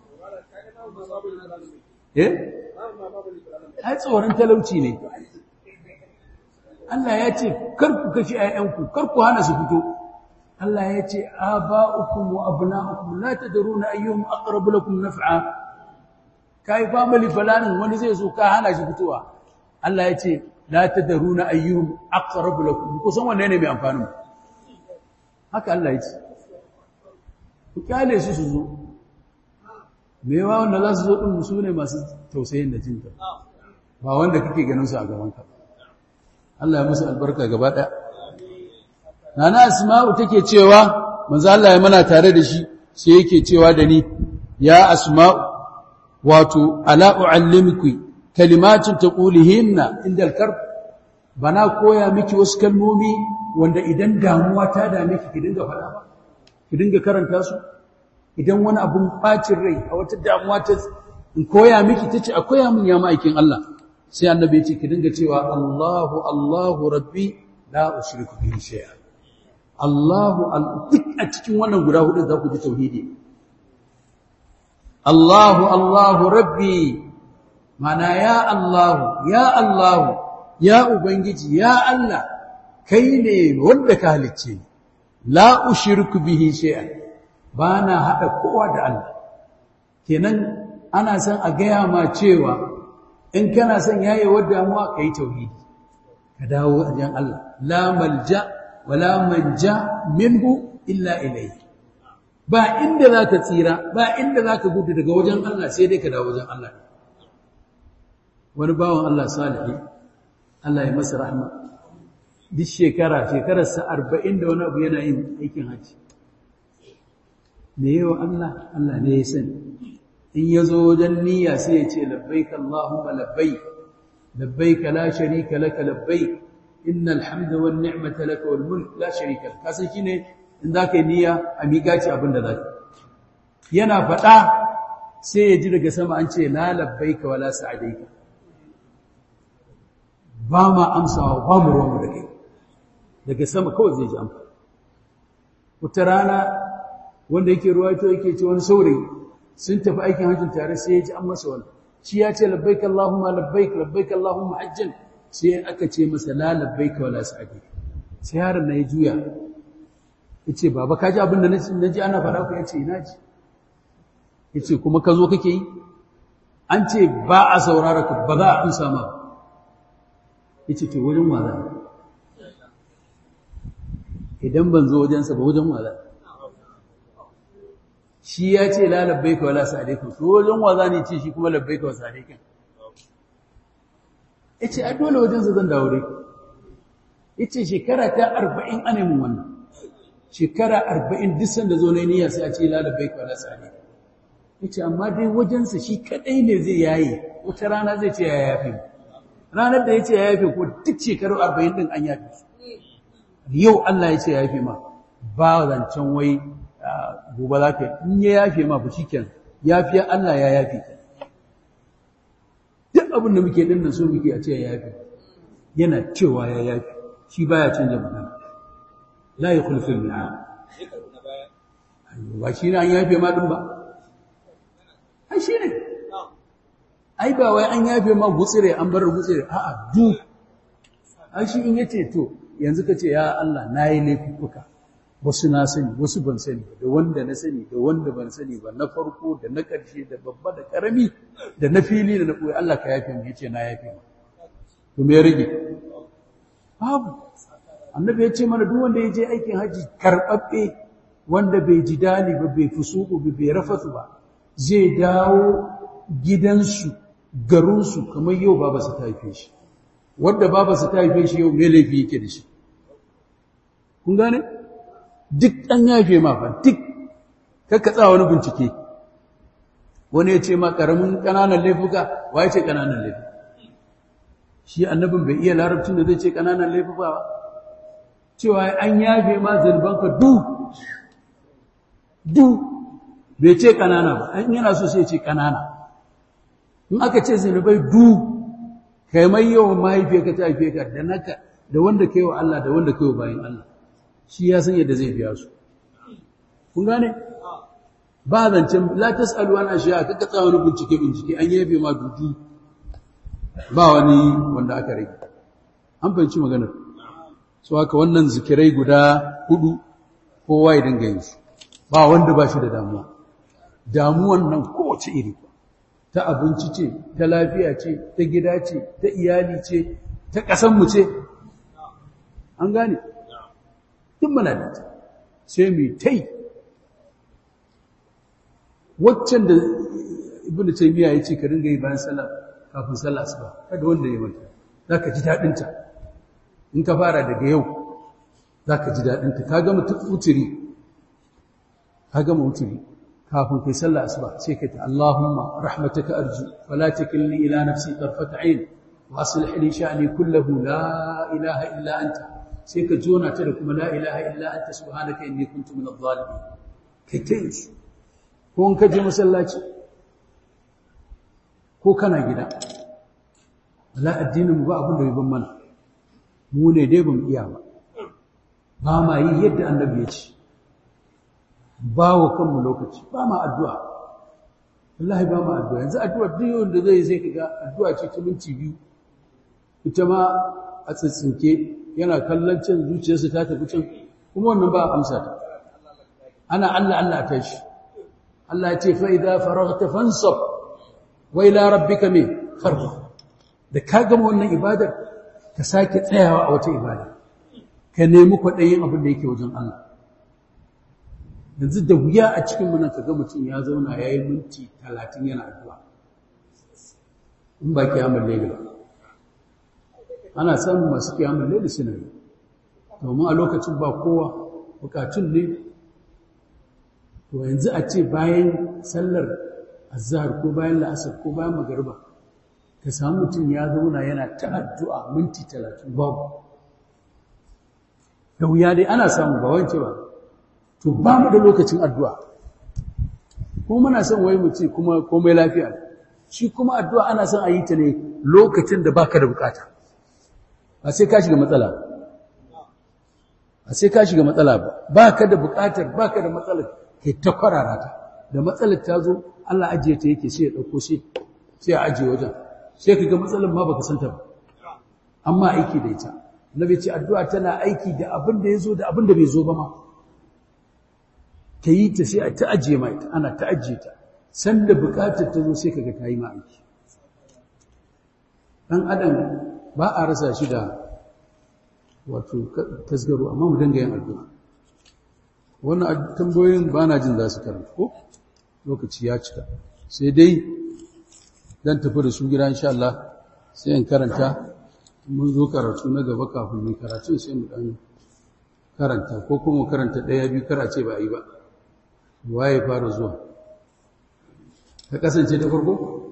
eh ai tsoron talauci ne Allah ya ce kar ku kashi ayyanku kar ku hana su fito Allah ya ce aba'ukum wa abna'ukum la tadruna ayyuhum aqrabu lakum naf'a kai family falanin wani zai so ka hana shi fitowa Allah ya ce la tadruna ayyuhum aqrabu lakum ku san wanne ne mai amfani haka Allah ya ce ku kyale su su zo mewa wanda za su zo din su ne masu tausayin da jinta ba wanda kake ganin su a gaban ka Allah ya musu albarka gaba ɗaya Nana Asma'u take cewa manzo Allah ya mana tare da shi sai yake cewa da ni ya Asma'u wato ala uallimiki kalimatin taqulihinna inda al-karb bana koya miki wasu kalmomi wanda idan damuwa ta dame ki ki dinga faɗa ba ki dinga karanta su idan wani abun bacin rai a wata damuwa ta in koya miki tace a koya min ya ma'aikin Allah sai annabi ya ce ki dinga cewa Allahu Allahu rabbi la ushriku bihi shay'a Allahu duk a cikin wannan guda hudu za ku ji tauhidi Allahu Allahu rabbi mana ya Allahu ya Allahu ya ubangiji ya Allah kai ne wanda ka halicce ni la ushriku bihi shay'an bana hada kowa da Allah kenan ana san a gaya ma cewa in kana son yayewar damuwa kai tauhidi ka dawo wajen Allah la malja wala manja minhu illa ilayhi ba inda zaka tsira ba inda zaka gudu daga wajen Allah sai dai ka dawo wajen Allah wani bawan Allah salihi Allah ya masa rahma duk shekara shekararsa 40 da wani abu yana yin aikin haji me yawa Allah Allah ne ya sani in yazo wajen niyya sai ya ce labbaik Allahumma labbaik labbaik la sharika laka labbaik innal hamda wan ni'mata laka wal mulk la sharika lak kasan shine in zaka yi niyya a miƙa ci abin da zaka yana faɗa sai ya ji daga sama an ce la labbaika wala sa'adaika ba ma amsawa ba mu ruwanmu da kai daga sama kawai zai ji amsa wata rana wanda yake ruwaito yake ce wani saurayi sun tafi aikin hajjin tare sai ya ji an masa wani shi ya ce labbaik Allahumma labbaik labbaik Allahumma hajjan sai aka ce masa la labbaik wala sa'dik sai yaron na ya juya yace baba ka ji abin da naji ana faɗa ku yace ina ji yace kuma ka zo kake yi an ce ba a saurara ka ba za a amsa ma yace to wajen wa za idan ban zo wajensa ba wajen wa za shi ya ce la labbaika wala sa'alaikum to wajen wa za ne ce shi kuma labbaika wa sa'alaikum yace a dole wajensa zan dawo dai yace shekara ta 40 ane mun wannan shekara 40 duk sanda zo ne niyya sai a ce la labbaika wala sa'alaikum yace amma dai wajensa shi kadai ne zai yaye wata rana zai ce ya yafe ranar da yace ya yafe ko duk shekaru 40 din an yafe su yau Allah ya ce ya yafe ma ba zancen wai gobe za ka in ya yafe ma ba shikenan yafiya Allah ya yafe ka duk abin da muke dinnan so muke a ce ya yafe yana cewa ya yafe shi baya canja magana la yukhlifu al-mi'ad ba shi ne an yafe ma din ba ai shi ne ai ba wai an yafe ma gutsire an bar gutsire a'a du ai shi in yace to yanzu ka ce ya Allah na yi laifuka wasu na sani wasu ban sani da wanda na sani da wanda ban sani ba na farko da na ƙarshe da babba da ƙarami da na fili da na ɓoye Allah ka yafe mu yace na yafe mu to me ya rage babu annabi ya ce mana duk wanda ya je aikin haji karɓaɓɓe wanda bai ji dali ba bai fusuku ba bai rafatu ba zai dawo gidansu garinsu kamar yau baba su ta haife shi wadda babarsa ta haife shi yau me laifi yake da shi kun gane duk an yafe ma fa duk kakka tsawa wani bincike wani ya ce ma karamin kananan laifuka wa ya ce kananan laifuka shi annabin bai iya larabcin da zai ce kananan laifuka ba cewa an yafe ma zunubanka du du bai ce kanana ba an yana so sai ce kanana in aka ce zunubai du kai mai yawan mahaifiyarka ta haife ka da naka da wanda kai wa Allah da wanda kai wa bayan Allah shi ya san yadda zai biya su kun gane ba zancen la tasalu an ashiya kaka tsaya wani bincike bincike an yabe ma dudu ba wani wanda aka rage an fahimci maganar so haka wannan zikirai guda hudu kowa ya dinga yin su ba wanda ba shi da damuwa damuwan nan kowace iri ta abinci ce ta lafiya ce ta gida ce ta iyali ce ta ƙasanmu ce an gane duk muna da ta sai mu tai waccan da ibnu taymiya yace ka ringa yi bayan sallah kafin sallah asuba kada wanda ya mata zaka ji dadin ta in ka fara daga yau zaka ji dadin ta ka gama uturi ka gama uturi kafin kai sallah asuba sai kai ta Allahumma rahmataka arju wala takilni ila nafsi tarfat ayn wa aslih li sha'ni kullahu la ilaha illa anta sai ka jona ta da kuma la ilaha illa anta subhanaka inni kuntu min adh-dhalimin kai ta yin su ko in ka je masallaci ko kana gida wala addinin mu ba abin da bai ban mana mu ne dai ban iya ba ba ma yi yadda annabi ya ce ba wa kanmu lokaci ba ma addu'a wallahi ba ma addu'a yanzu addu'a duk wanda zai sai kaga addu'a ce ta minti biyu ita ma a tsitsinke yana kallon can zuciyarsa ta tafi can kuma wannan ba a amsa ta ana Allah Allah ta shi Allah ya ce fa idza faraghta fansab wa ila rabbika min farghab da ka gama wannan ibadar ka sake tsayawa a wata ibada ka nemi kwaɗayin abin da yake wajen Allah yanzu da wuya a cikin munan ka ga mutum ya zauna ya yi minti talatin yana addu'a in ba kiyamun laili ba ana samun masu kiyamun laili suna yi domin a lokacin ba kowa bukatun ne to yanzu a ce bayan sallar azhar ko bayan la'asar ko bayan magariba ka samu mutum ya zauna yana ta addu'a minti talatin babu da wuya dai ana samu ba wance ba to ba mu da lokacin addu'a kuma muna son wai mu ce kuma komai lafiya shi kuma addu'a ana son a yi ta ne lokacin da baka da bukata ba sai ka shiga matsala a sai ka shiga matsala ba ba ka da buƙatar ba ka da matsalar kai ta kwarara ta da matsalar ta zo Allah ajiye ta yake sai ya ɗauko sai sai a ajiye wajen sai ka ga matsalar ma baka santa ba amma aiki da ita nabi ce addu'a tana aiki da abin da ya zo da abin da bai zo ba ma ta yi ta sai a ta ajiye ma ita ana ta ajiye ta sanda buƙatar ta zo sai ka ga ta yi ma aiki ɗan adam ba a rasa shi da wato tasgaro amma mu dinga yin addu'a wannan tambayoyin ba na jin za su karanta ko lokaci ya cika sai dai dan tafi da su gida insha Allah sai in karanta mun zo karatu na gaba kafin mu karatu sai mu dan karanta ko kuma karanta ɗaya biyu kar a ce ba a yi ba waye fara zuwa ka kasance da farko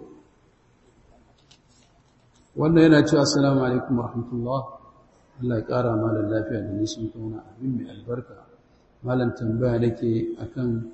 wannan yana cewa assalamu alaikum warahmatullah Allah ya ƙara malam lafiya da nisan kauna abin mai albarka malam tambaya nake akan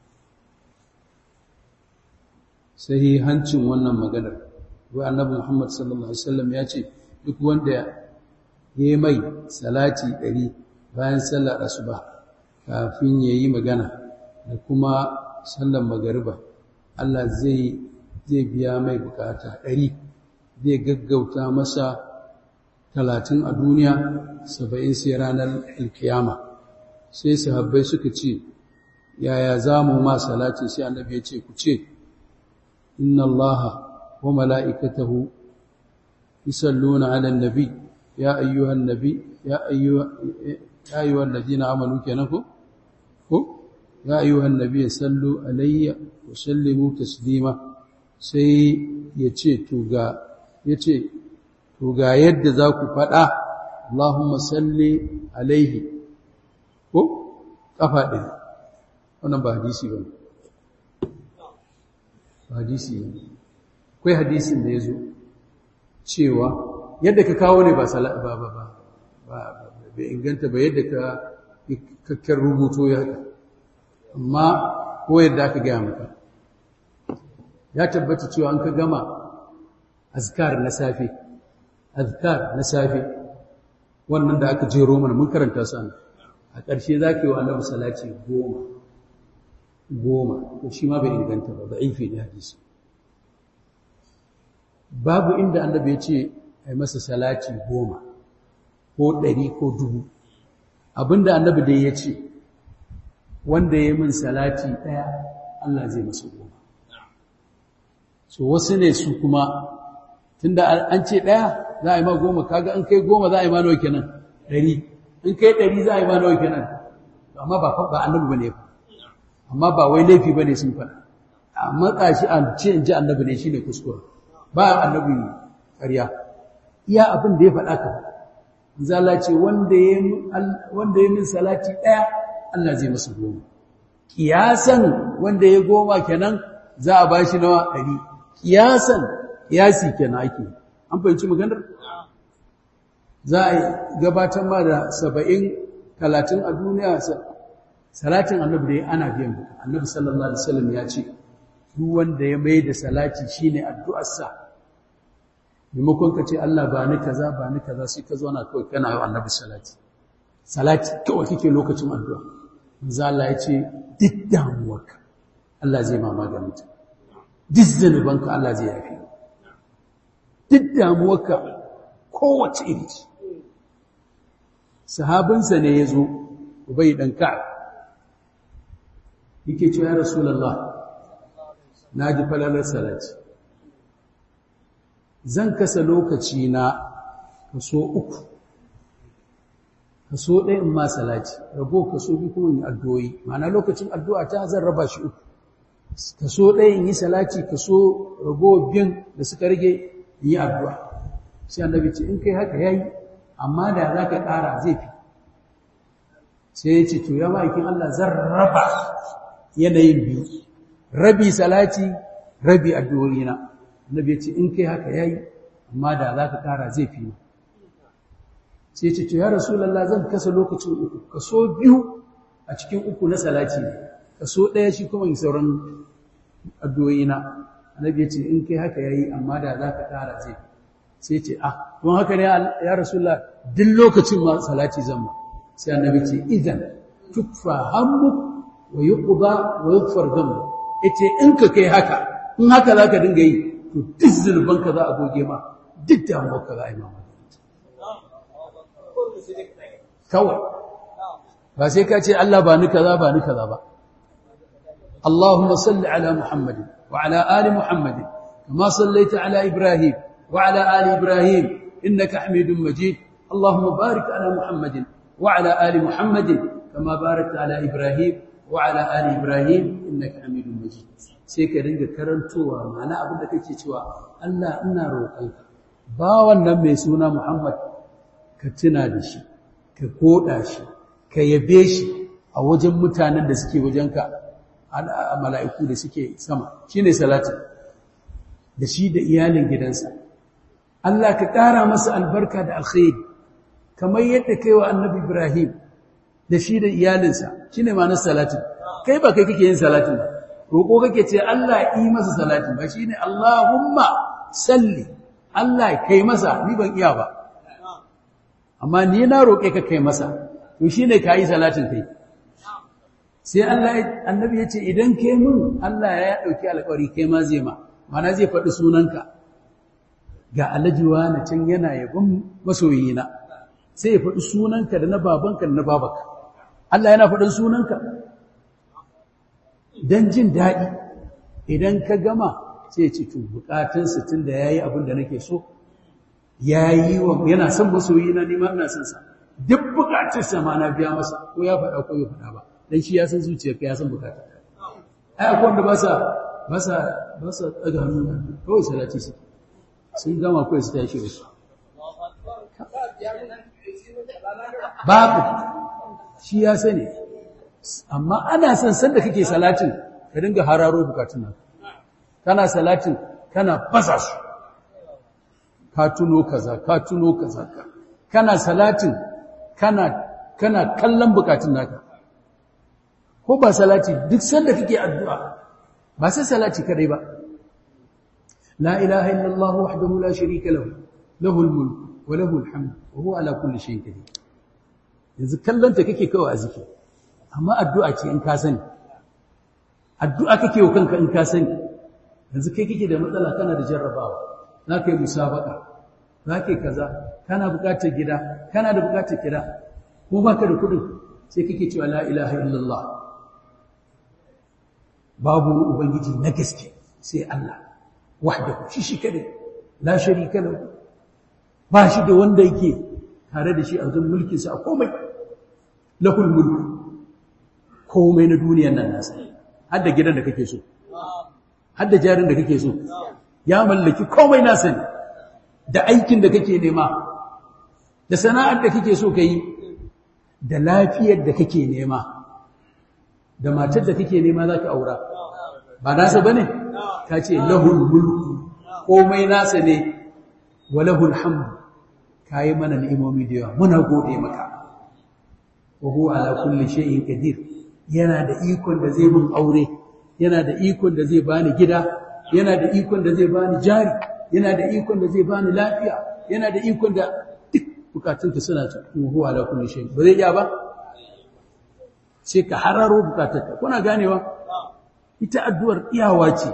sahihancin wannan maganar wai annabi Muhammad sallallahu alaihi wasallam ya ce duk wanda ya yi mai salati ɗari bayan sallar asuba kafin ya yi magana da kuma sallar magariba Allah zai zai biya mai bukata ɗari zai gaggauta masa talatin a duniya saba'in sai ranar alkiyama sai sahabbai suka ce yaya za mu ma salati sai annabi ya ce ku ce inna allaha wa mala'ikatahu yusalluna 'alan nabi ya ayyuhan nabi ya ayyuha ya ayyuhal ladina amanu kenan ko ko ya ayyuhan nabi sallu alayya wa sallimu taslima sai ya ce to ga yace to ga yadda za ku faɗa Allahumma salli alaihi ko ƙafa ɗin wannan ba hadisi ba ba hadisi ne akwai hadisin da ya zo cewa yadda ka kawo ne ba ba ba ba ba inganta ba yadda ka kakkar rubuto ya haka amma ko yadda aka gaya maka ya tabbata cewa an ka gama azkar na safe azkar na safe wannan da aka jero mana mun karanta su a ƙarshe za ka yi wa annabi salati goma goma to shi ma bai inganta ba da'ifi ne hadisi babu inda annabi ya ce ai masa salati goma ko ɗari ko dubu abinda annabi dai ya ce wanda ya min salati ɗaya Allah zai masa goma so wasu ne su kuma tunda an ce ɗaya za a yi ma goma kaga an kai goma za a yi ma nawa kenan ɗari in kai ɗari za a yi ma nawa kenan amma ba ba annabi bane fa amma ba wai laifi bane sun faɗa a matsa shi a ce in ji annabi ne shine kuskure ba annabi ƙarya iya abin da ya faɗa ka zala ce wanda ya wanda ya min salati ɗaya Allah zai masa goma kiyasan wanda ya goma kenan za a bashi nawa ɗari kiyasan kiyasi kenan ake an fahimci maganar za a gabatar ma da saba'in talatin a duniya salatin annabi da ana biyan buka annabi sallallahu alaihi wasallam ya ce duk wanda ya mai da salati shine addu'arsa maimakon ka ce Allah ba ni kaza ba ni kaza sai ka zauna kawai kana yi annabi salati salati kawai kike lokacin addu'a manzo Allah ya ce duk damuwarka Allah zai ma maganin ta duk zanubanka Allah zai yafe duk damuwarka kowace iri ce sahabinsa ne ya zo ubai ɗan ka'ab yake ce ya rasulallah na ji falalar salati zan kasa lokaci na kaso uku kaso ɗaya in ma salati rabo kaso biyu kuma in addu'o'i ma'ana lokacin addu'a ta zan raba shi uku kaso ɗaya in yi salati kaso rabo biyun da suka rage in yi addu'a sai annabi ce in kai haka yayi amma da za ka ƙara zai fi sai ya ce to ya ma'aikin Allah zan raba yanayin biyu rabi salati rabi addu'o'ina annabi ya ce in kai haka yayi amma da za ka ƙara zai fi sai ya ce to ya rasulullah zan kasa lokacin uku kaso biyu a cikin uku na salati ne kaso ɗaya shi kuma sauran addu'o'ina annabi ya ce in kai haka yayi amma da za ka ƙara zai fi sai ce ah don haka ne ya rasulullah duk lokacin ma salati zan ma sai annabi ce idan tukfa hammu wa yuqda wa yughfar dhanbu yace in ka kai haka in haka zaka dinga yi to duk zulbanka za a goge ma duk damuwarka za a yi ma kawai ba sai ka ce Allah ba ni kaza ba ni kaza ba Allahumma salli ala Muhammadin wa ala ali Muhammadin kama sallaita ala Ibrahim wa ala ali Ibrahim innaka Hamidum Majid Allahumma barik ala Muhammadin wa ala ali Muhammadin kama barakta ala Ibrahim wa ala ali Ibrahim innaka Hamidum Majid sai ka dinga karantowa ma'ana abin da kake cewa Allah ina roƙonka ba wannan mai suna Muhammad ka tuna da shi ka koda shi ka yabe shi a wajen mutanen da suke wajenka a mala'iku da suke sama shi ne salatin da shi da iyalin gidansa Allah ka ƙara masa albarka da alkhairi kamar yadda kai wa annabi Ibrahim da shi da iyalinsa shi ne ma'anar salatin kai ba kai kake yin salatin ba roƙo kake ce Allah yi masa salatin ba shi ne Allahumma salli Allah kai masa ni ban iya ba amma ni na roƙe ka kai masa to shine kai salatin kai sai Allah annabi ya ce idan kai mun Allah ya dauki alƙawari kai ma zai ma mana zai faɗi sunanka ga alajiwa na can yana yabon masoyina sai ya faɗi sunanka da na babanka da na babaka Allah yana faɗin sunanka dan jin daɗi idan ka gama sai ya ce to bukatunsa tun da yayi abin da nake so yayi wa yana son masoyina ni ma ina son sa duk bukatunsa ma na biya masa ko ya faɗa ko ya faɗa ba dan shi ya san zuciyarka ya san bukata ai akwai wanda ba sa ba sa ba sa daga hannu kawai salati su sun gama kawai su tashi da su babu shi ya sani amma ana son sanda kake salatin ka dinga hararo bukatun nan kana salatin kana fasa su ka tuno kaza ka tuno kaza kana salatin kana kana kallon bukatun naka ko ba salati duk sanda kake addu'a ba sai salati kadai ba la ilaha illallah wahdahu la sharika lahu lahul mulk wa lahul hamd wa huwa ala kulli shay'in qadir yanzu kallonta kake kawai a zikiri amma addu'a ce in ka sani addu'a kake wa kanka in ka sani yanzu kai kake da matsala kana da jarrabawa za ka yi musabaka za ka yi kaza kana bukatar gida kana da bukatar gida ko ba ka da kudin sai kake cewa la ilaha illallah babu ubangiji na gaske sai Allah wahdahu shi shi kadai la sharika lahu ba shi da wanda yake tare da shi a wajen mulkinsa a komai lahul mulku komai na duniyar nan nasa har da gidan da kake so har da jarin da kake so ya mallaki komai nasa ne da aikin da kake nema da sana'ar da kake so ka yi da lafiyar da kake nema da matar da kake nema za ka aura ba nasa ba ne ka ce lahul mulku komai nasa ne wa lahul hamdu ka yi mana ni'imomi da yawa muna gode maka wa huwa ala kulli shay'in qadir yana da ikon da zai mun aure yana da ikon da zai bani gida yana da ikon da zai bani jari yana da ikon da zai bani lafiya yana da ikon da duk bukatunka suna cikin huwa ala kulli shay'in ba zai iya ba sai ka hararo bukatunka kuna ganewa ita addu'ar iyawa ce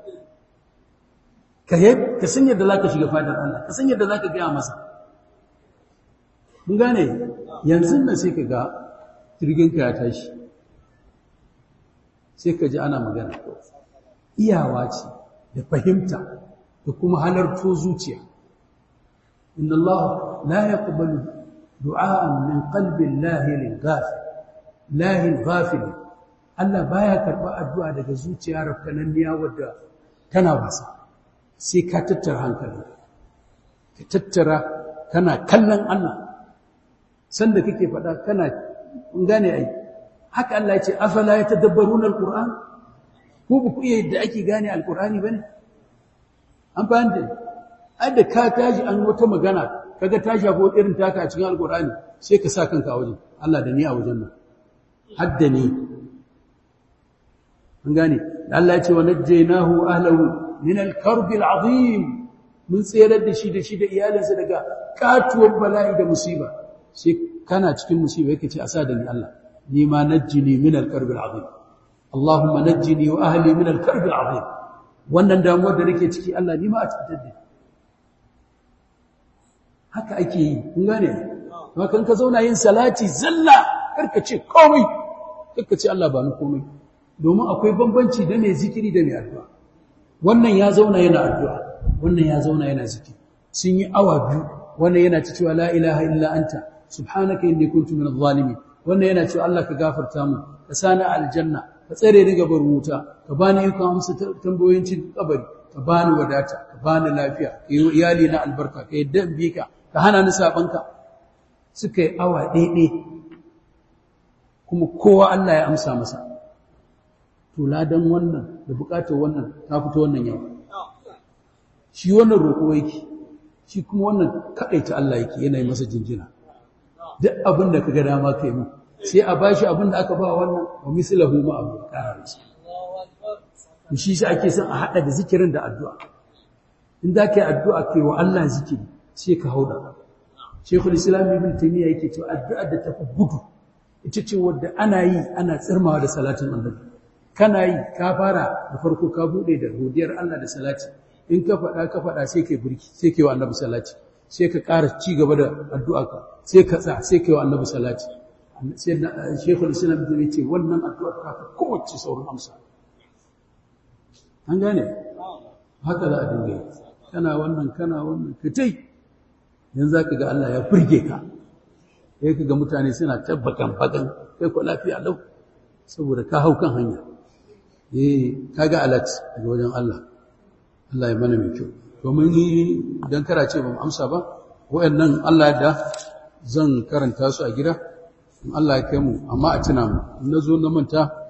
ka ka san yadda zaka shiga fadar Allah ka san yadda zaka ga masa mun gane yanzu nan sai ka ga jirginka ya tashi sai ka ji ana magana iyawa ce da fahimta da kuma halarto zuciya inna Allah la yaqbalu du'a'an min qalbi lahil ghafil lahil ghafil Allah baya karba addu'a daga zuciya rafkananniya wadda tana wasa sai ka tattara hankali ka tattara kana kallon Allah sanda kake faɗa kana gane ai haka Allah ya ce afala yatadabbaruna alquran ko ba ku iya yadda ake gane alqurani bane an fahimta adda ka tashi an wata magana kaga ta shafo irin taka a cikin alqurani sai ka sa kanka a wajen Allah da ni a wajen nan hadda ni an gane Allah ya ce wa najjaynahu ahlahu min alkarbi alazim mun tsere da shi da shi da iyalinsa daga katuwar bala'i da musiba sai kana cikin musiba yake ce a sa da ni Allah ni ma najjini min al-karbi al-azim Allahumma najjini wa ahli min al-karbi al-azim wannan damuwar da nake ciki Allah ni ma a cikin da haka ake yi kun gane kuma kan ka zauna yin salati zalla karka ce komai karka ce Allah ba ni komai domin akwai bambanci da mai zikiri da mai addu'a wannan ya zauna yana addu'a wannan ya zauna yana zikiri sun yi awa biyu wannan yana ta cewa la ilaha illa anta subhanaka inni kuntu minadh zalimin wannan yana cewa Allah ka gafarta mu ka sani aljanna ka tsare ni gaban wuta ka bani ikon amsa tambayoyin cikin kabari ka bani wadata ka bani lafiya ka yi iyali na albarka ka yadda in bi ka ka hana ni sabanka suka yi awa ɗaiɗai kuma kowa Allah ya amsa masa to ladan wannan da bukatar wannan ta fito wannan yau shi wannan roƙo yake shi kuma wannan kaɗaita Allah yake yana yi masa jinjina duk abin da ka ga dama ka yi mu sai a bashi abin da aka ba wannan wa mislahu ma abu ƙara masa shi shi ake son a haɗa da zikirin da addu'a in da ka yi addu'a ke wa Allah zikiri sai ka hauda shekul islam ibn taymiya yake cewa addu'a da tafi gudu ita ce wadda ana yi ana tsirmawa da salatin annabi kana yi ka fara da farko ka bude da godiyar Allah da salati in ka faɗa ka faɗa sai kai burki sai kai wa annabi salati sai ka ƙara ci gaba da addu'a ka sai ka tsa sai kai wa annabi salati sai shekul islam ibn ce wannan addu'a ta fi kowace saurin amsa an gane haka za a dinga yi kana wannan kana wannan ka tai yanzu ka ga Allah ya furge ka sai ka ga mutane suna tabbakan bakan kai ko lafiya lau saboda ka hau kan hanya eh kaga alat daga wajen Allah Allah ya mana mai kyau domin ni dan kara ce ban amsa ba wayannan Allah da zan karanta su a gida in Allah ya kai mu amma a tuna mu in nazo na manta